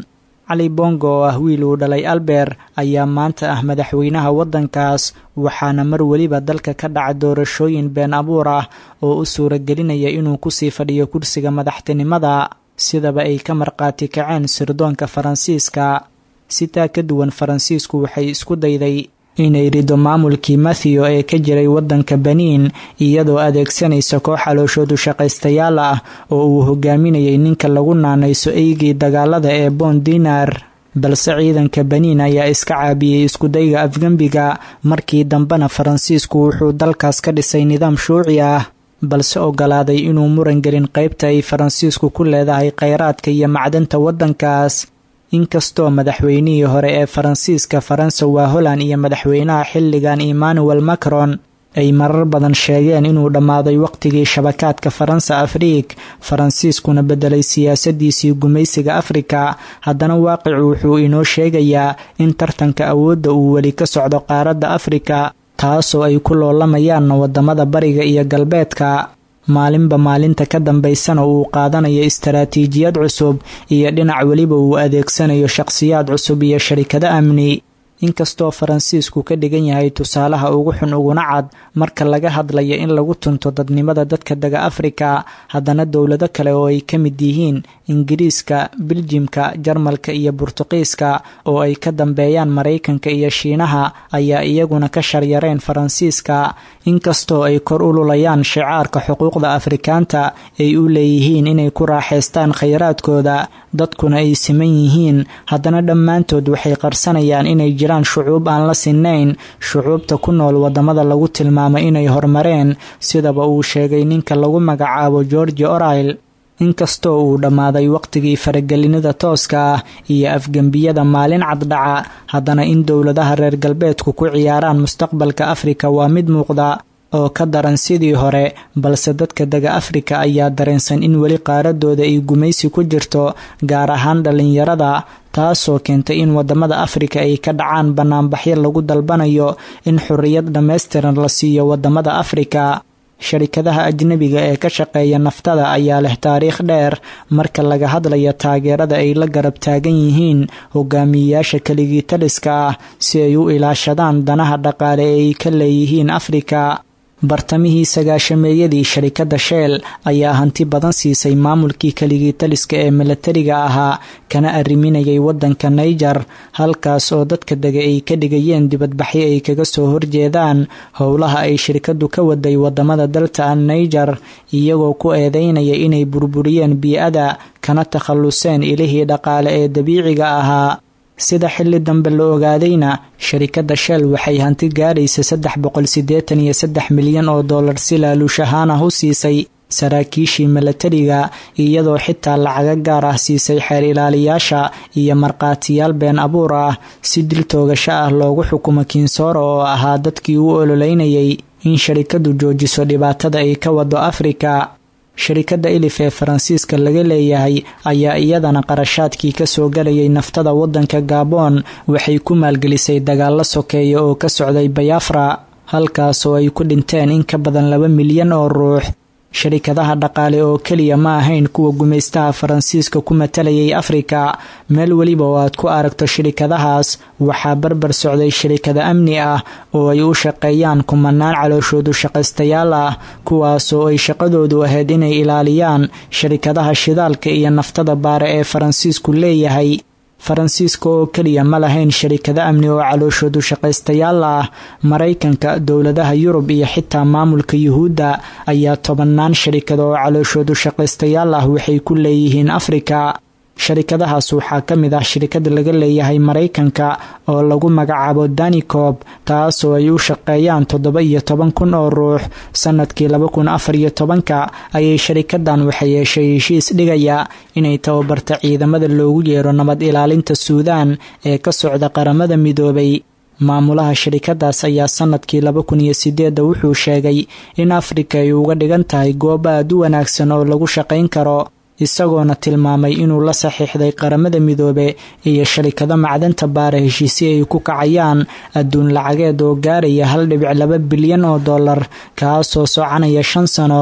cali bongo oo ah wiil uu dhalay alber ayaa maanta ah madaxweynaha waddankaas waxaana mar weliba dalka ka dhaca doorashooyin been abuur ah oo u suuragelinaya inuu kusii fadhiyo kursiga madaxtinimada sidaba ay ka marqaati kaceen sirdoonka faransiiska sitaa ka duwan faransiisku waxay isku dayday inay rido maamulkii matthew ee ka jiray waddanka baniin iyadoo adeegsanaysa koox calooshoodu shaqaystayaal ah oo uu hogaaminayay ninka lagu naanayso eygii dagaalada ee bon dinar balse ciidanka baniin ayaa iska caabiyey iskudayga afgembiga markii dambena faransiisku wuxuu dalkaas ka dhisay nidaam shuuci ah balse ogolaaday inuu muran gelin qaybta ay faransiisku ku leedahay kheyraadka iyo macdanta waddankaas inkastoo madaxweynihii hore ee faransiiska faransa waa holland iyo madaxweynaha xilligan emmanuel macron ay marar badan sheegeen inuu dhammaaday waqtigii shabakaadka faransa afriik faransiiskuna bedelay siyaasadiisii gumaysiga afrika haddana waaqicu wuxuu inoo sheegayaa in tartanka awoodda uu weli ka socdo qaaradda afrika taasoo ay ku loolamayaan wadamada bariga iyo galbeedka maalinba maalinta ka dambaysana uu qaadanayo istaraatiijiyad cusub iyo dhinac weliba uu adeegsanayo shaqhsiyaad cusub iyo sharikado amni inkastoo faransiisku ka dhigan yahay tusaalaha ugu xun uguna cad marka laga hadlayo in lagu tunto dadnimada dadka dega afrika haddana dowlado kale oo ay ka mid yihiin ingiriiska biljimka jarmalka iyo burtuqiiska oo ay ka dambeeyaan maraykanka iyo shiinaha ayaa iyaguna ka sharyareen faransiiska inkastoo ay kor ululayaan shicaarka xuquuqda afrikaanta ay u leeyihiin inay ku raaxaystaan khayraadkooda dadkuna ay siman yihiin haddana dhammaantood waxay qarsanayaan inay jiraan shucuub aan la sinnayn shucuubta ku nool wadamada lagu tilmaamo inay horumareen sidaba uu sheegay ninka lagu magacaabo georgi orail inkastoo uu dhammaaday waqtigii faragelinida tooska ah iyo afgembiyada maalin caddhaca haddana in dowladaha reer galbeedku ku ciyaaraan mustaqbalka afrika waa mid muuqda oo ka daran sidii hore balse dadka dega afrika ayaa dareensan in weli qaaradooda ay gumaysi ku jirto gaar ahaan dhallinyarada taasoo keentay in wadamada afrika ay ka dhacaan banaanbaxyo lagu dalbanayo in xorriyad dhammaystiran la siiyo wadamada afrika sharikadaha ajnebiga ee ka shaqeeya naftada ayaa leh taariikh dheer marka laga hadlayo taageerada ay la garab taagan yihiin hogaamiyeyaasha keligii taliska ah si ay u ilaashadaan danaha dhaqaale ee ay ka leeyihiin afrika bartamihii sagaashameeyadii sharikadda sheel ayaa hanti badan siisay maamulkii keligii taliska ee milatariga ahaa kana arriminayay waddanka naiger halkaas oo dadka dega ay ka dhigayeen dibadbaxyo ay kaga soo horjeedaan howlaha ay shirkaddu ka waday wadamada dalta an naiger iyagoo ku eedeynaya inay burburiyeen bii-ada kana takhalluseen ilihii dhaqaale ee dabiiciga ahaa sida xilli dambe la ogaadayna sharikadda shell waxay hanti gaadhaysa saddex boqol siddeetan iyo saddex milyan oo dollar si laaluush ahaan ah u siisay saraakiishii milatariga iyadoo xitaa lacaga gaar ah siisay xeer ilaaliyaasha iyo markhaatiyaal been abuur ah si dil toogasho ah loogu xukumo kinsooro oo ahaa dadkii u ololeynayay in sharikaddu joojiso dhibaatada ay ka wado afrika sharikadda ilif ee faransiiska laga leeyahay ayaa iyadana qarashaadkii kasoo galayay naftada waddanka gabon waxay ku maalgelisay dagaalo sokeeya oo ka socday bayafra halkaasoo ay ku dhinteen in ka badan laba milyan oo ruux sharikadaha dhaqaale oo keliya ma ahayn kuwa gumaystaha faransiiska ku matalayay afrika meel weliba oo aad ku aragto shirikadahaas waxaa barbar socday shirikada amni ah oo ay u shaqeeyaan kumanaan calooshoodu shaqaystayaal ah kuwaasoo ay shaqadoodu ahayd inay ilaaliyaan sharikadaha shidaalka iyo naftada baare ee faransiisku leeyahay faransiiska oo keliya ma lahayn sharikado amni oo calooshoodu shaqaystayaal ah maraykanka dowladaha yurub iyo xitaa maamulka yuhuudda ayaa tobannaan sharikado oo calooshoodu shaqaystayaal ah waxay ku leeyihiin afrika sharikadahaas waxaa ka mid ah shirikada laga leeyahay maraykanka oo lagu magacaabo danicob taasoo ay u shaqeeyaan toddoba iyo toban kun oo ruux sanadkii laba kun afar iyo tobanka ayay sharikadan waxay yeeshay heshiis dhigaya inay tababarta ciidamada loogu yeero nabad ilaalinta suudaan ee ka socda qaramada midoobay maamulaha sharikadaas ayaa sanadkii laba kun iyo sideedda wuxuu sheegay in afrika ay uga dhigan tahay goob aad u wanaagsan oo lagu shaqayn karo isagoona tilmaamay inuu la saxiixday qaramada midoobe iyo sharikado macdanta baara heshiisyo ay ku kacayaan adduun lacageed oo gaaraya hal dhibic laba bilyan oo dollar kaasoo soconaya shan sano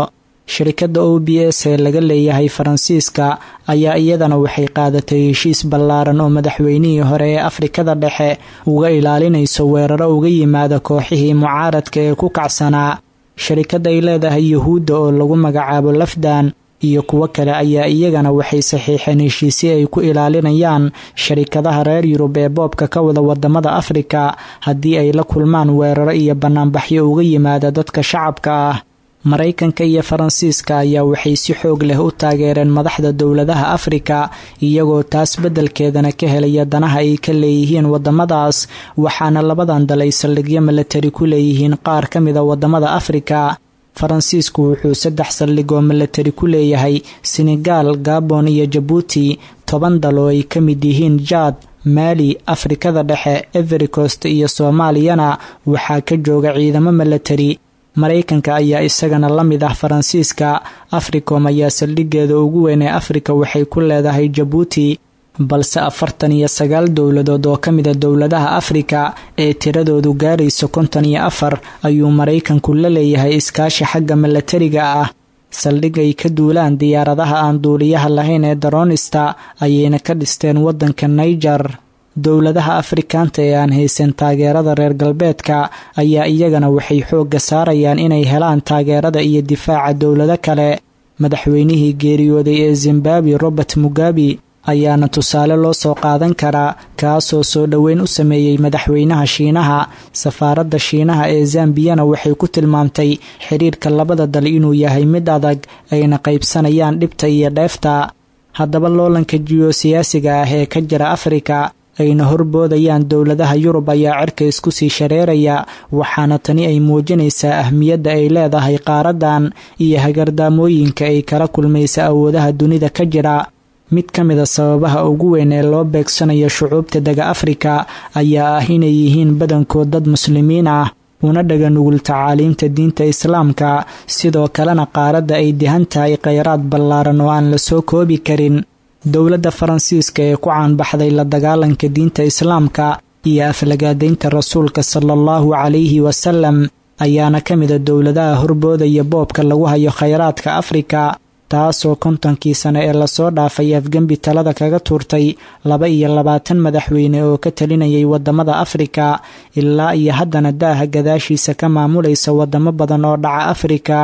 shirkadda o b s ee laga leeyahay faransiiska ayaa iyadana waxay qaadatay heshiis ballaaran oo madaxweynihii hore ee afrikada dhexe uga ilaalinayso weeraro uga yimaada kooxihii mucaaradka ee ku kacsanaa sharikadda ay leedahay yuhuudda oo lagu magacaabo lafdan iyo kuwo kale ayaa iyagana waxay saxiixeen heshiisyo ay ku ilaalinayaan sharikadaha reer yurub ee boobka ka wada wadamada afrika haddii ay la kulmaan weeraro iyo banaanbaxyo uga yimaada dadka shacabka ah maraykanka iyo faransiiska ayaa waxay si xoog leh u taageereen madaxda dowladaha afrika iyagoo taas beddelkeedana ka helaya danaha ay ka leeyihiin wadamadaas waxaana labadan dal ay saldhigyo milatari ku leeyihiin qaar ka mida wadamada afrika faransiisku wuxuu saddex saldhig oo milatari ku leeyahay senegaal gabon iyo jabuuti toban dal oo ay ka mid yihiin jaad maali afrikada dhexe everikost iyo soomaaliyana waxaa ka jooga ciidamo milatari maraykanka ayaa isagana la mid ah faransiiska africom ayaa saldhigeeda ugu weyn ee afrika waxay ku leedahay jabuuti balse afartan iyo sagaal dowladood oo ka mida dowladaha afrika ee tiradoodu gaarayso konton iyo afar ayuu maraykanku la leeyahay iskaashi xagga milatariga ah saldhig ay ka duulaan diyaaradaha aan duuliyaha lahayn ee daroonista ayayna ka dhisteen waddanka naiger dowladaha afrikaanta ee aan haysan taageerada reer galbeedka ayaa iyagana waxay xoogga saarayaan inay helaan taageerada iyo difaaca dowlado kale madaxweynihii geeriyooday ee zimbabwe robert mugabe ayaana tusaale loo soo qaadan karaa kaasoo soo dhoweyn u sameeyey madaxweynaha shiinaha safaaradda shiinaha ee zambiyana waxay ku tilmaamtay xiriirka labada dal inuu yahay mid adag ayna qaybsanayaan dhibta iyo dheefta haddaba loolanka jiyosiyaasiga ah ee ka jira afrika ayna horboodayaan dowladaha yurub ayaa cirka isku sii shareeraya waxaana tani ay muujinaysaa ahmiyadda ay leedahay qaaradan iyo hagardaamooyinka ay kala kulmaysa awoodaha dunida ka jira mid ka mida sababaha ugu weyn ee loo beegsanayo shucuubta dega afrika ayaa ah inay yihiin badankood dad muslimiin ah una dhaga nugul tacaaliimta diinta islaamka sidoo kalena qaaradda ay dihan tahay kheyraad ballaaran oo aan la soo koobi karin dowladda faransiiska ee ku caanbaxday la dagaalanka diinta islaamka iyo aflagaadaynta rasuulka sala allahu calayhi wasalam ayaana ka mida dowladaha horboodaya boobka lagu hayo kheyraadka afrika taasoo kontonkii sane ee lasoo dhaafay afgembi talada kaga tuurtay laba iyo labaatan madaxweyne oo ka talinayay wadamada afrika ilaa iyo haddana daaha gadaashiisa ka maamulaysa wadamo badan oo dhaca afrika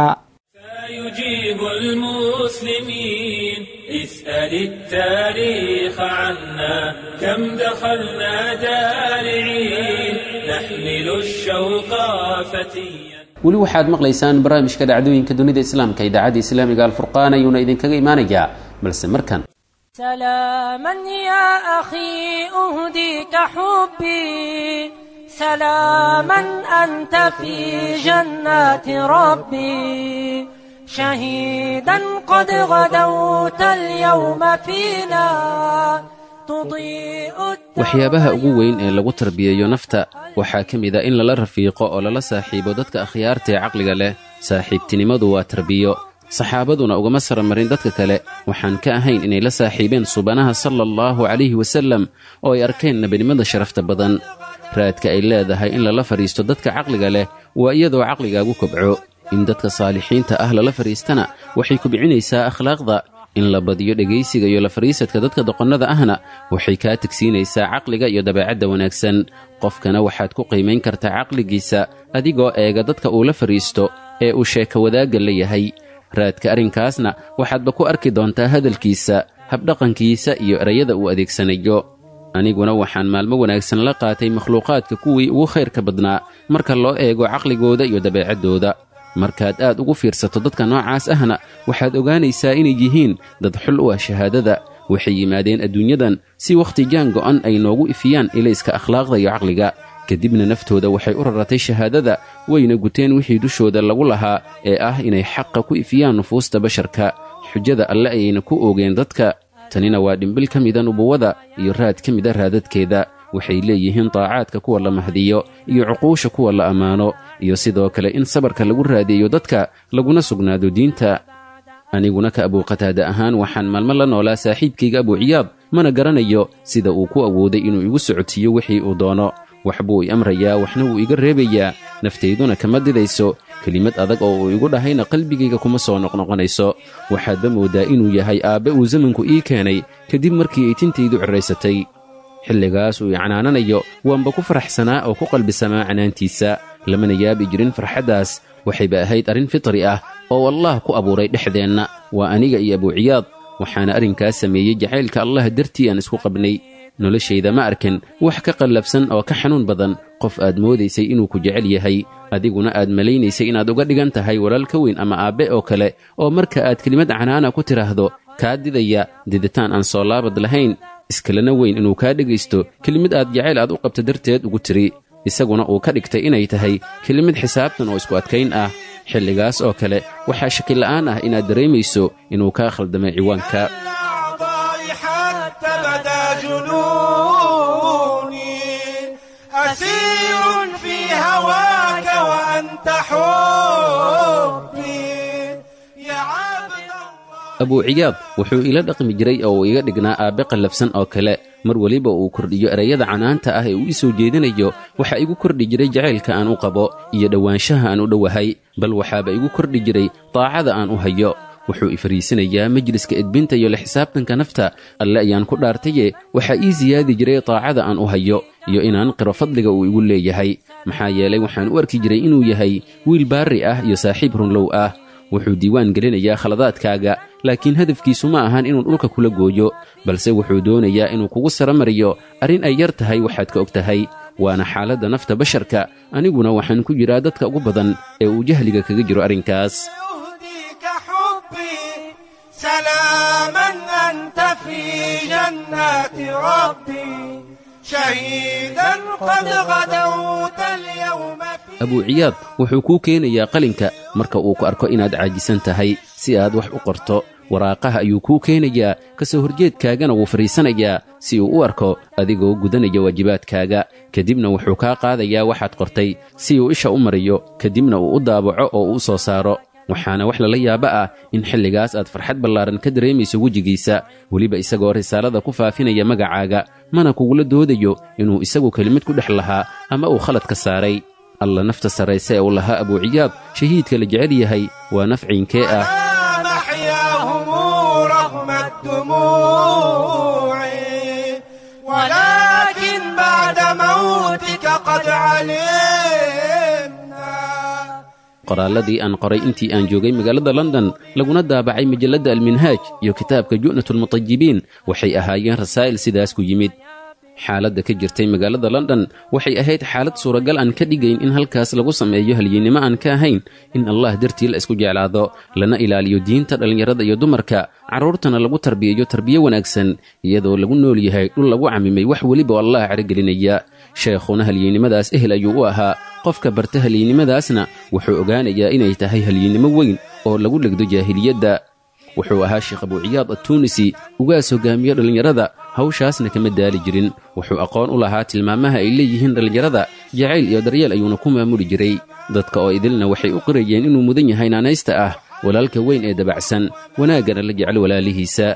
يجيب المسلمين اسأل التاريخ عنا كم دخلنا دارعين نحمل الشوق فتيا weli waxaad maqlaysaan barnaamijka dhacdooyinka dunida islaamka idaacadda islaamiga alfurqaan ayuuna idinkaga imaanayaa balse markan سلاما يا أخي أهديك حبي سلاما أنت في جنات ربي شهيدا قد غدوت اليوم فينا تضيء waxyaabaha ugu weyn ee lagu tarbiyeeyo nafta waxaa ka mid a in lala rafiiqo oo lala saaxiibo dadka akhyaarta ee caqliga leh saaxiibtinimadu waa tarbiyo saxaabaduna ugama saramarin dadka kale waxaan ka ahayn inay la saaxiibeen subanaha sala allahu calayhi wasallam oo ay arkeen nebinimada sharafta badan raadka ay leedahay in lala fadhiisto dadka caqliga leh waa iyadoo caqligaagu kobco in dadka saalixiinta ah lala fadhiistana waxay kubcinaysaa akhlaaqda in la badiyo dhegaysiga iyo la fadhiisadka dadka doqonnada ahna waxay kaa tegsiinaysaa caqliga iyo dabeecadda wanaagsan qofkana waxaad ku qiimayn kartaa caqligiisa adigoo eega dadka uu la fadhiisto ee uu sheeka wadaagga la yahay raadka arrinkaasna waxaadba ku arki doontaa hadalkiisa habdhaqankiisa iyo erayada uu adeegsanayo aniguna waxaan maalmo wanaagsan la qaatay makhluuqaadka kuwii ugu khayrka badnaa marka loo eego caqligooda iyo dabeecaddooda markaad aad ugu fiirsato dadka noocaas ahna waxaad ogaanaysaa inay yihiin dad xul u ah shahaadada waxay yimaadeen adduunyadan si wakhti jaan go'an ay noogu ifiyaan ilayska akhlaaqda iyo caqliga kadibna naftooda waxay u raratay shahaadada wayna guteen wixii dushooda lagu lahaa ee ah inay xaqa ku ifiyaan nufuusta basharka xujada alle ayayna ku oogeen dadka tanina waa dhimbil ka mida nubuwada iyo raad ka mida raadadkeeda waxay leeyihiin daacaadka kuwa la mahdiyo iyo cuquusha kuwa la ammaano iyo sidoo kale in sabarka lagu raadeeyo dadka laguna sugnaado diinta aniguna ka abuuqataada ahaan waxaan maalmo la noolaa saaxiibkayga abuuciyaad mana garanayo sida uu ku awooday inuu igu socodsiiyo wixii uu doono wax buu i amrayaa waxna wuu iga reebayaa naftayduna kama didayso kelimad adag oo uu igu dhahayna qalbigayga kuma soo noqnoqonayso waxaadba mooddaa inuu yahay aabbe uu zamanku ii keenay kadib markii ay tintaydu cirraysatay xilligaas uu i canaananayo waanba ku faraxsanaa oo ku qalbisamaa canaantiisa lamana yaabi jirin farxaddaas waxayba ahayd arrin fitri ah oo allah ku abuuray dhexdeenna waa aniga iyo abuuciyaad waxaana arrinkaas sameeyey jacaylka allah dartii aan isku qabnay noloshayda ma arkin wax ka qallabsan oo ka xanuun badan qof aad moodaysay inuu ku jecel yahay adiguna aad malaynaysay inaad uga dhigan tahay walaal ka weyn ama aabbe oo kale oo marka aad kelimad canaana ku tidhaahdo kaa didaya diditaan aan soo laabad lahayn iskalena weyn inuu kaa dhegaysto kelimad aad jacayl aad u qabta darteed ugu tiri isaguna uu ka dhigtay inay tahay kelimad xisaabtan oo isku adkayn ah xilligaas oo kale waxaa shakila'aan ah inaad dareemayso inuu kaa khaldamay ciwaanka الأعضاء حتى بدا جنوني أسير في هواك وأنت حبي يا عبد الله abuuciyaad wuxuu ila dhaqmi jiray oo uu iga dhignaa aabbe qallafsan oo kale mar weliba uu kordhiyo erayada canaanta ah ee uu ii soo jeedinayo waxaa igu kordhi jiray jacaylka aan u qabo iyo dhowaanshaha aan u dhowahay bal waxaaba igu kordhi jiray daacada aan u hayo wuxuu i fariisinayaa majliska edbinta iyo la xisaabtanka nafta alle ayaan ku dhaartaye waxaa ii siyaadi jiray daacada aan u hayo iyo inaan qiro fadliga uu igu leeyahay maxaa yeelay waxaan u arki jiray inuu yahay wiil baarri ah iyo saaxiib runlow ah wuxuu diiwaan gelinayaa khaladaadkaaga laakiin hadafkiisu ma ahan inuu dhulka kula gooyo balse wuxuu doonayaa inuu kugu saramariyo arrin ay yar tahay waxaad ka og tahay waana xaaladda nafta basharka aniguna waxaan ku jiraa dadka ugu badan ee uu jahliga kaga jiro arrinkaas يهديك حبي سلاما أنت في جنات ربي شهيدا قد غدوت اليوم في abuuciyaad wuxuu kuu keenayaa qalinka marka uu ku arko inaad caajisan tahay si aad wax u qorto waraaqaha ayuu kuu keenayaa ka soo horjeedkaagana wuu fadhiisanayaa si uu u arko adigoo gudanaya waajibaadkaaga kadibna wuxuu kaa qaadayaa waxaad qortay si uu isha u mariyo kadibna uu u daabaco oo uu u soo saaro waxaana wax lala yaaba ah in xilligaas aad farxad ballaaran ka dareemayso wejigiisa weliba isagoo risaalada ku faafinaya magacaaga mana kugula doodayo inuu isagu kelimad ku dhex lahaa ama uu khalad ka saaray alla nafta sarrayse ee uu lahaa abuuciyaad shahiidka la jecel yahay waa nafciinkee ah محياهم رغم الدموع ولكن بعد موتك قد علمنا qoraalladii aan qoray intii aan joogay magaalada london laguna daabacay majalladda alminhaaj iyo kitaabka ju'natulmutajibiin waxay ahaayeen rasaa'il sidaas ku yimid xaaladda ka jirtay magaalada london waxay ahayd xaalad suuragal aan ka dhigayn in halkaas lagu sameeyo halyeennimo aan ka ahayn in allah dartii la isku jeclaado lana ilaaliyo diinta dhallinyarada iyo dumarka carruurtana lagu tarbiyayo tarbiyo wanaagsan iyadoo lagu nool yahay dhul lagu camimay wax weliba oo allah caragelinaya sheekhuna halyeennimadaas ehel ayuu u ahaa qofka barta halyeennimadaasna wuxuu ogaanayaa inay tahay halyeennimo weyn oo lagu dhegdo jaahiliyadda wuxuu ahaa sheekh abuuciyaad attuunisi ugaas hogaamiyo dhallinyarada hawshaasna kama daali jirin wuxuu aqoon u lahaa tilmaamaha ay leeyihiin dhallinyarada jacayl iyo daryeel ayuuna ku maamuli jiray dadka oo idilna waxay u qirayeen inuu mudan yahay naanaysta ah walaalka weyn ee dabacsan wanaaggana la jecel walaalihiisa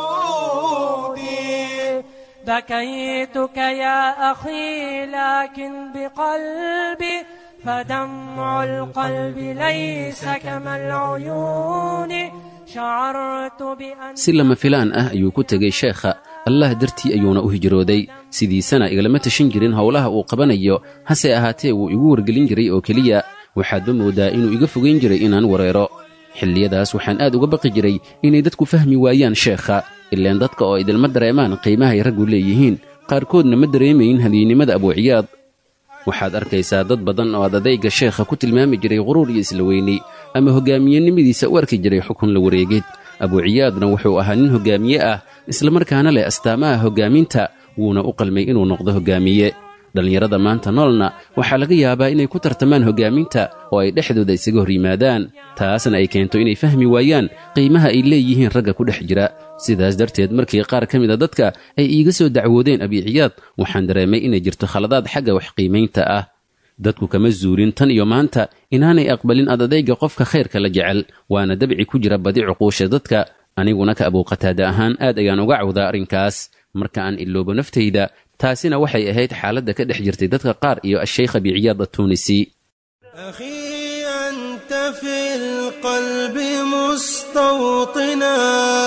بكيتك يا أخي لكن بقلبي فدمع القلب ليس كما العيون شعرت بأن si lama filaan ah ayuu ku tegay sheekha allah dartii ayuuna u hijrooday sidiisana igalama tashan jirin howlaha uu qabanayo hase ahaatee wuu igu wargelin jiray oo keliya waxaadba mooddaa inuu iga fogayn jiray inaan wareero xilliyadaas waxaan aad uga baqi jiray inay dadku fahmi waayaan sheekha ileen dadka oo idilma dareemaan qiimahay raggu leeyihiin qaarkoodna ma dareemayin hadiynimada abuuciyaad waxaad arkaysaa dad badan oo aad adayga sheekha ku tilmaami jiray quruur iyo isla weyni ama hoggaamiyenimadiisa u arki jiray xukun la wareegid abuuciyaadna wuxuu ahaa nin hoggaamiye ah islamarkaana leh astaamaha hoggaaminta wuuna u qalmay inuu noqdo hoggaamiye dhallinyarada maanta noolna waxaa laga yaabaa inay ku tartamaan hoggaaminta oo ay dhexdooda isaga hor yimaadaan taasna ay keento inay fahmi waayaan qiimaha ay leeyihiin ragga ku dhex jira sidaas darteed markii qaar ka mida dadka ay iiga soo dacwoodeen abiiciyaad waxaan dareemay inay jirto khaladaad xagga wax qiimaynta ah dadku kama zuulin tan iyo maanta inaanay aqbalin adadayga qofka khayrka la jecel waana dabci ku jira badi cuquusha dadka aniguna ka abuuqataada ahaan aad ayaan uga cawdaa arrinkaas marka aan iloobo naftayda taasina waxay ahayd xaaladda ka dhex jirtay dadka qaar iyo asheykh abiciyaad atuunisi أخي أنت في القلب مستوطنا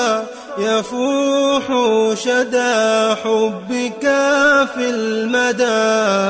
يفوح شدى حبك في المدى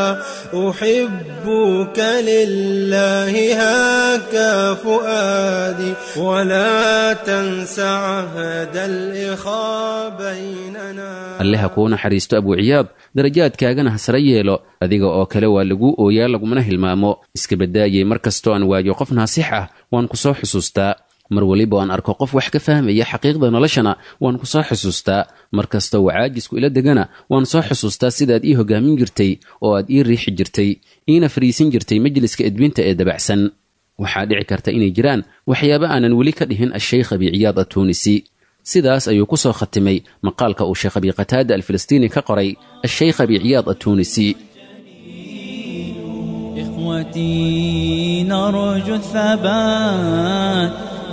أحبك لله هاك فؤادي ولا تنس عهد الإخاء بيننا alle ha kuu naxariisto abuuciyaad darajaadkaagana ha sare yeelo adiga oo kale waa lagu ooyaa lagumana hilmaamo iska baddaayay mar kastoo aan waayo qof naasix ah waan ku soo xusuustaa mar weliba aan arko qof wax ka fahmaya xaqiiqda noloshana waan ku soo xusuustaa mar kastoo uu caajisku ila degana waan soo xusuustaa sidaad ii hogaamin jirtay oo aad ii riixi jirtay iina fariisin jirtay majliska edbinta ee dabacsan waxaa dhici karta inay jiraan waxyaaba aanan weli ka dhihin asheykh abiciyaad atuunisi sidaas ayuu ku soo khatimay maqaalka uu sheekh abi qataada alfilistiini ka qoray asheykh abiciyaad atuunisi إخوتي نرجو الثبات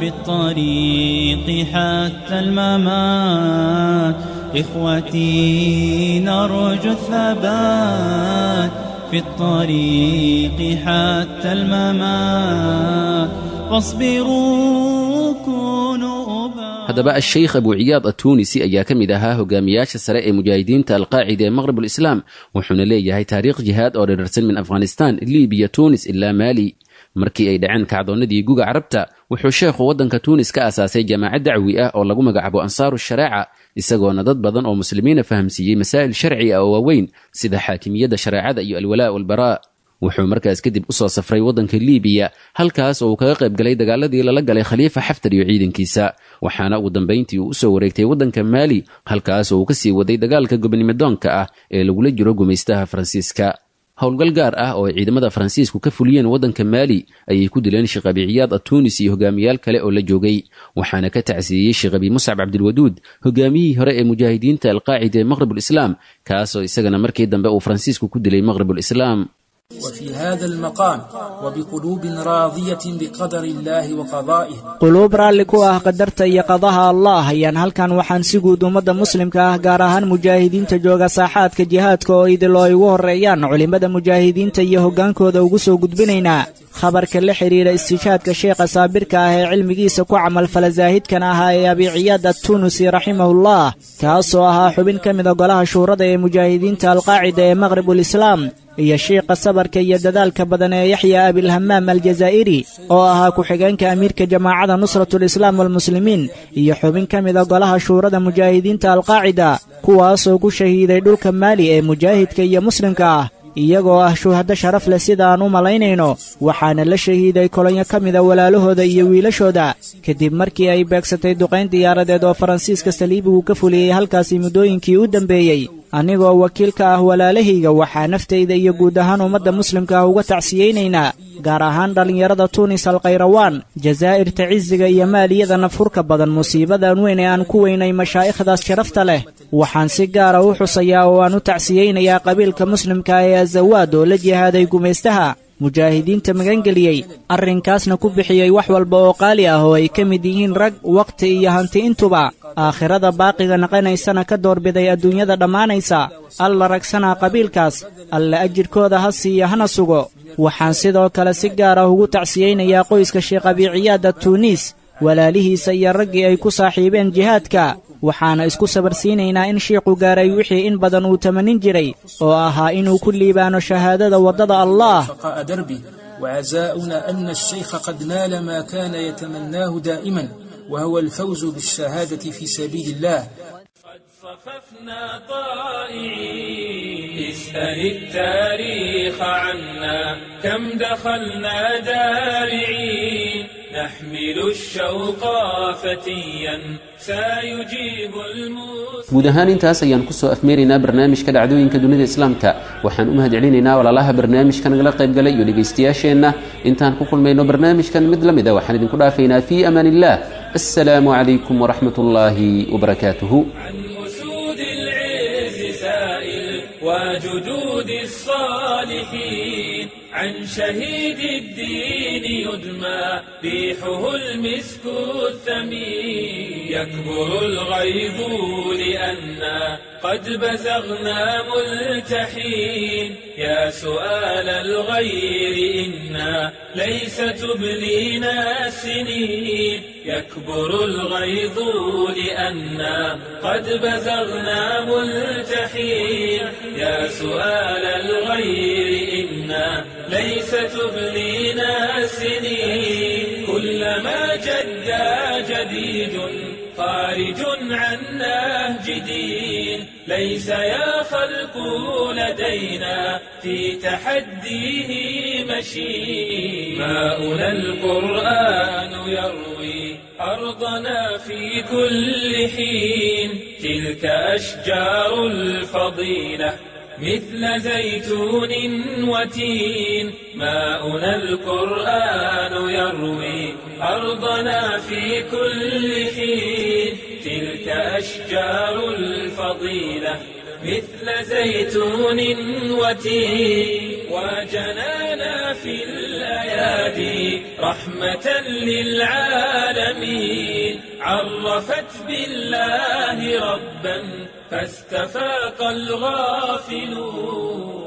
بالطريق حتى الممات إخوتي نرجو الثبات في الطريق حتى الممات فاصبروا كونوا أبا haddaba asheykh abuuciyaad atuunisi ayaa ka mid ahaa hogaamiyaasha sare ee mujaahidiinta alqaacida ee maqrib ulislaam wuxuuna leeyahay taariikh jihaad oo dherarsan min afghanistan libiya tuunis ilaa maali markii ay dhaceen kacdoonnadii guga carabta wuxuu sheekhu waddanka tuunis ka aasaasay jaamacad dacwi ah oo lagu magacaabo ansaaru shareeca isagoona dad badan oo muslimiina fahamsiiyey masaa'il sharci ah oo waaweyn sida xaakimiyadda shareecada iyo alwalaa walbaraa wuxuu markaas kadib u soo safray waddanka liibiya halkaas oo uu kaga qayb galay dagaaladii lala galay khaliifa xaftar iyo ciidankiisa waxaana ugu dambayntii uu usoo wareegtay waddanka maali halkaas oo uu kasii waday dagaalka gobonimodoonka ah ee lagula jiro gumaystaha faransiiska howlgal gaar ah oo ay ciidamada faransiisku ka fuliyeen waddanka maali ayay ku dileen sheekh abiciyaad atuunis iyo hogaamiyaal kale oo la joogay waxaana ka tacsiiyey sheekh abi muscab cabdilwaduud hogaamiyihii hore ee mujaahidiinta alqaacida ee maqrib ulislaam kaasoo isagana markii dambe uu faransiisku ku dilay maqrib ulislaam وفي هذا المقام وبقلوب راضية بقدر الله وقضائه quluub raalli ku ah qadarta iyo qadaha allah ayaan halkan waxaan si guud ummadda muslimka ah gaar ahaan mujaahidiinta jooga saaxaadka jihaadka oo idil oo ay ugu horreeyaan culimmada mujaahidiinta iyo hoggaankooda ugu soo gudbinaynaa khabarka la xidhiidha istiishaadka sheekha saabirka ah ee cilmigiisa ku camalfala zaahidkan ahaa ee abiciyaad attunusi raximahullah kaasoo ahaa xubin ka mida golaha shuurada ee mujaahidiinta alqaacida ee maqribulislaam iyo shiiqa sabarka iyo dadaalka badan ee yaxya abilhamaam aljazaa'iri oo ahaa ku-xigeenka amiirka jamaacada nusratulislaam walmuslimiin iyo xubin ka mida golaha shuurada mujaahidiinta alqaacida kuwaasoo ku shahiiday dhulka maali ee mujaahidka iyo muslimka ah iyagoo ah shuhado sharaf leh sida aan u malaynayno waxaana la shahiiday kolonyo ka mida walaalahooda iyo wiilashooda kadib markii ay beegsatay duqayn diyaaradeed oo faransiiska saliibigu ka fuliyey halkaasi muddooyinkii u dambeeyey anigoo wakiil ka ah walaalahayga waxaa naftayda iyo guud ahaan ummadda muslimka ah uga tacsiyeynaynaa gaar ahaan dhallinyarada tuunis alkhayrawaan jazaa'irta cisiga iyo maaliyada nafhurka badan musiibadan weyn ee aan ku weynay mashaa'ikhdaas sharafta leh waxaan si gaara u xusayaa oo aan u tacsiyeynayaa qabiilka muslimka ee azawaad oo la jihaaday gumaystaha mujaahidiinta magangeliyey arrinkaasna ku bixiyey wax walba oo qaali ah oo ay ka mid yihiin rag wakhti iyo hanti intuba aakhirada baaqiga naqanaysana ka doorbiday adduunyada dhammaanaysa alla ragsanaa qabiilkaas alla ajirkooda ha siiya hana sugo waxaan sidoo kale si gaar ah ugu tacsiyeynayaa qoyska sheekh abiciyaada tuuniis walaalihiisa iyo raggii ay ku saaxiibeen jihaadka waxaana isku sabarsiinaynaa in shiikhu gaaray wixii in badan uu tamanin jiray oo ahaa inuu ku liibaano shahaadada waddada allah شقاء دربه وعزاؤنا أن الشيخ قد نال ما كان يتمناه دائما وهو الفوز بالشهادة في سبيل الله صففنا طائعين اسأل التاريخ عنا كم دخلنا دارعين نحمل الشوق فتيا سيجيب المسلم guud ahaan intaas ayaan kusoo afmeeraynaa barnaamijka dhacdooyinka dunida islaamka waxaan u mahadcelinaynaa walaalaha barnaamijka nagala qaybgalay iyo dhegaystayaasheenna intaan ku kulmayno barnaamijkan mid la mid a waxaan idinku dhaafaynaa fii amaan illah assalaamu calaykum waraxmat ullaahi wabarakaatuhu عن أسود العز سائل وجدود الصالحين عن شهيد الدين يدمى ريحه المسك الثمين يكبر الغيظ لأنا قد بزغنا ملتحين يا سؤال الغير إنا ليس تبلينا السنين يكبر الغيظ لأنا قد بزغنا ملتحين يا سؤال الغير إنا ليس تبلينا السنين كلما جدا جديد خارج عن نهج دين ليس يا خلق لدينا في تحديه مشي ماؤنا القرآن يروي أرضنا في كل حين تلك أشجار الفضيلة مثل زيتون وتين ماؤنا القرآن يروي أرضنا في كل حين تلك أشجار الفضيلة مثل زيتون وتين وجنانا في الأيادي رحمة للعالمين عرفت بالله ربا فاستفاق الغافلون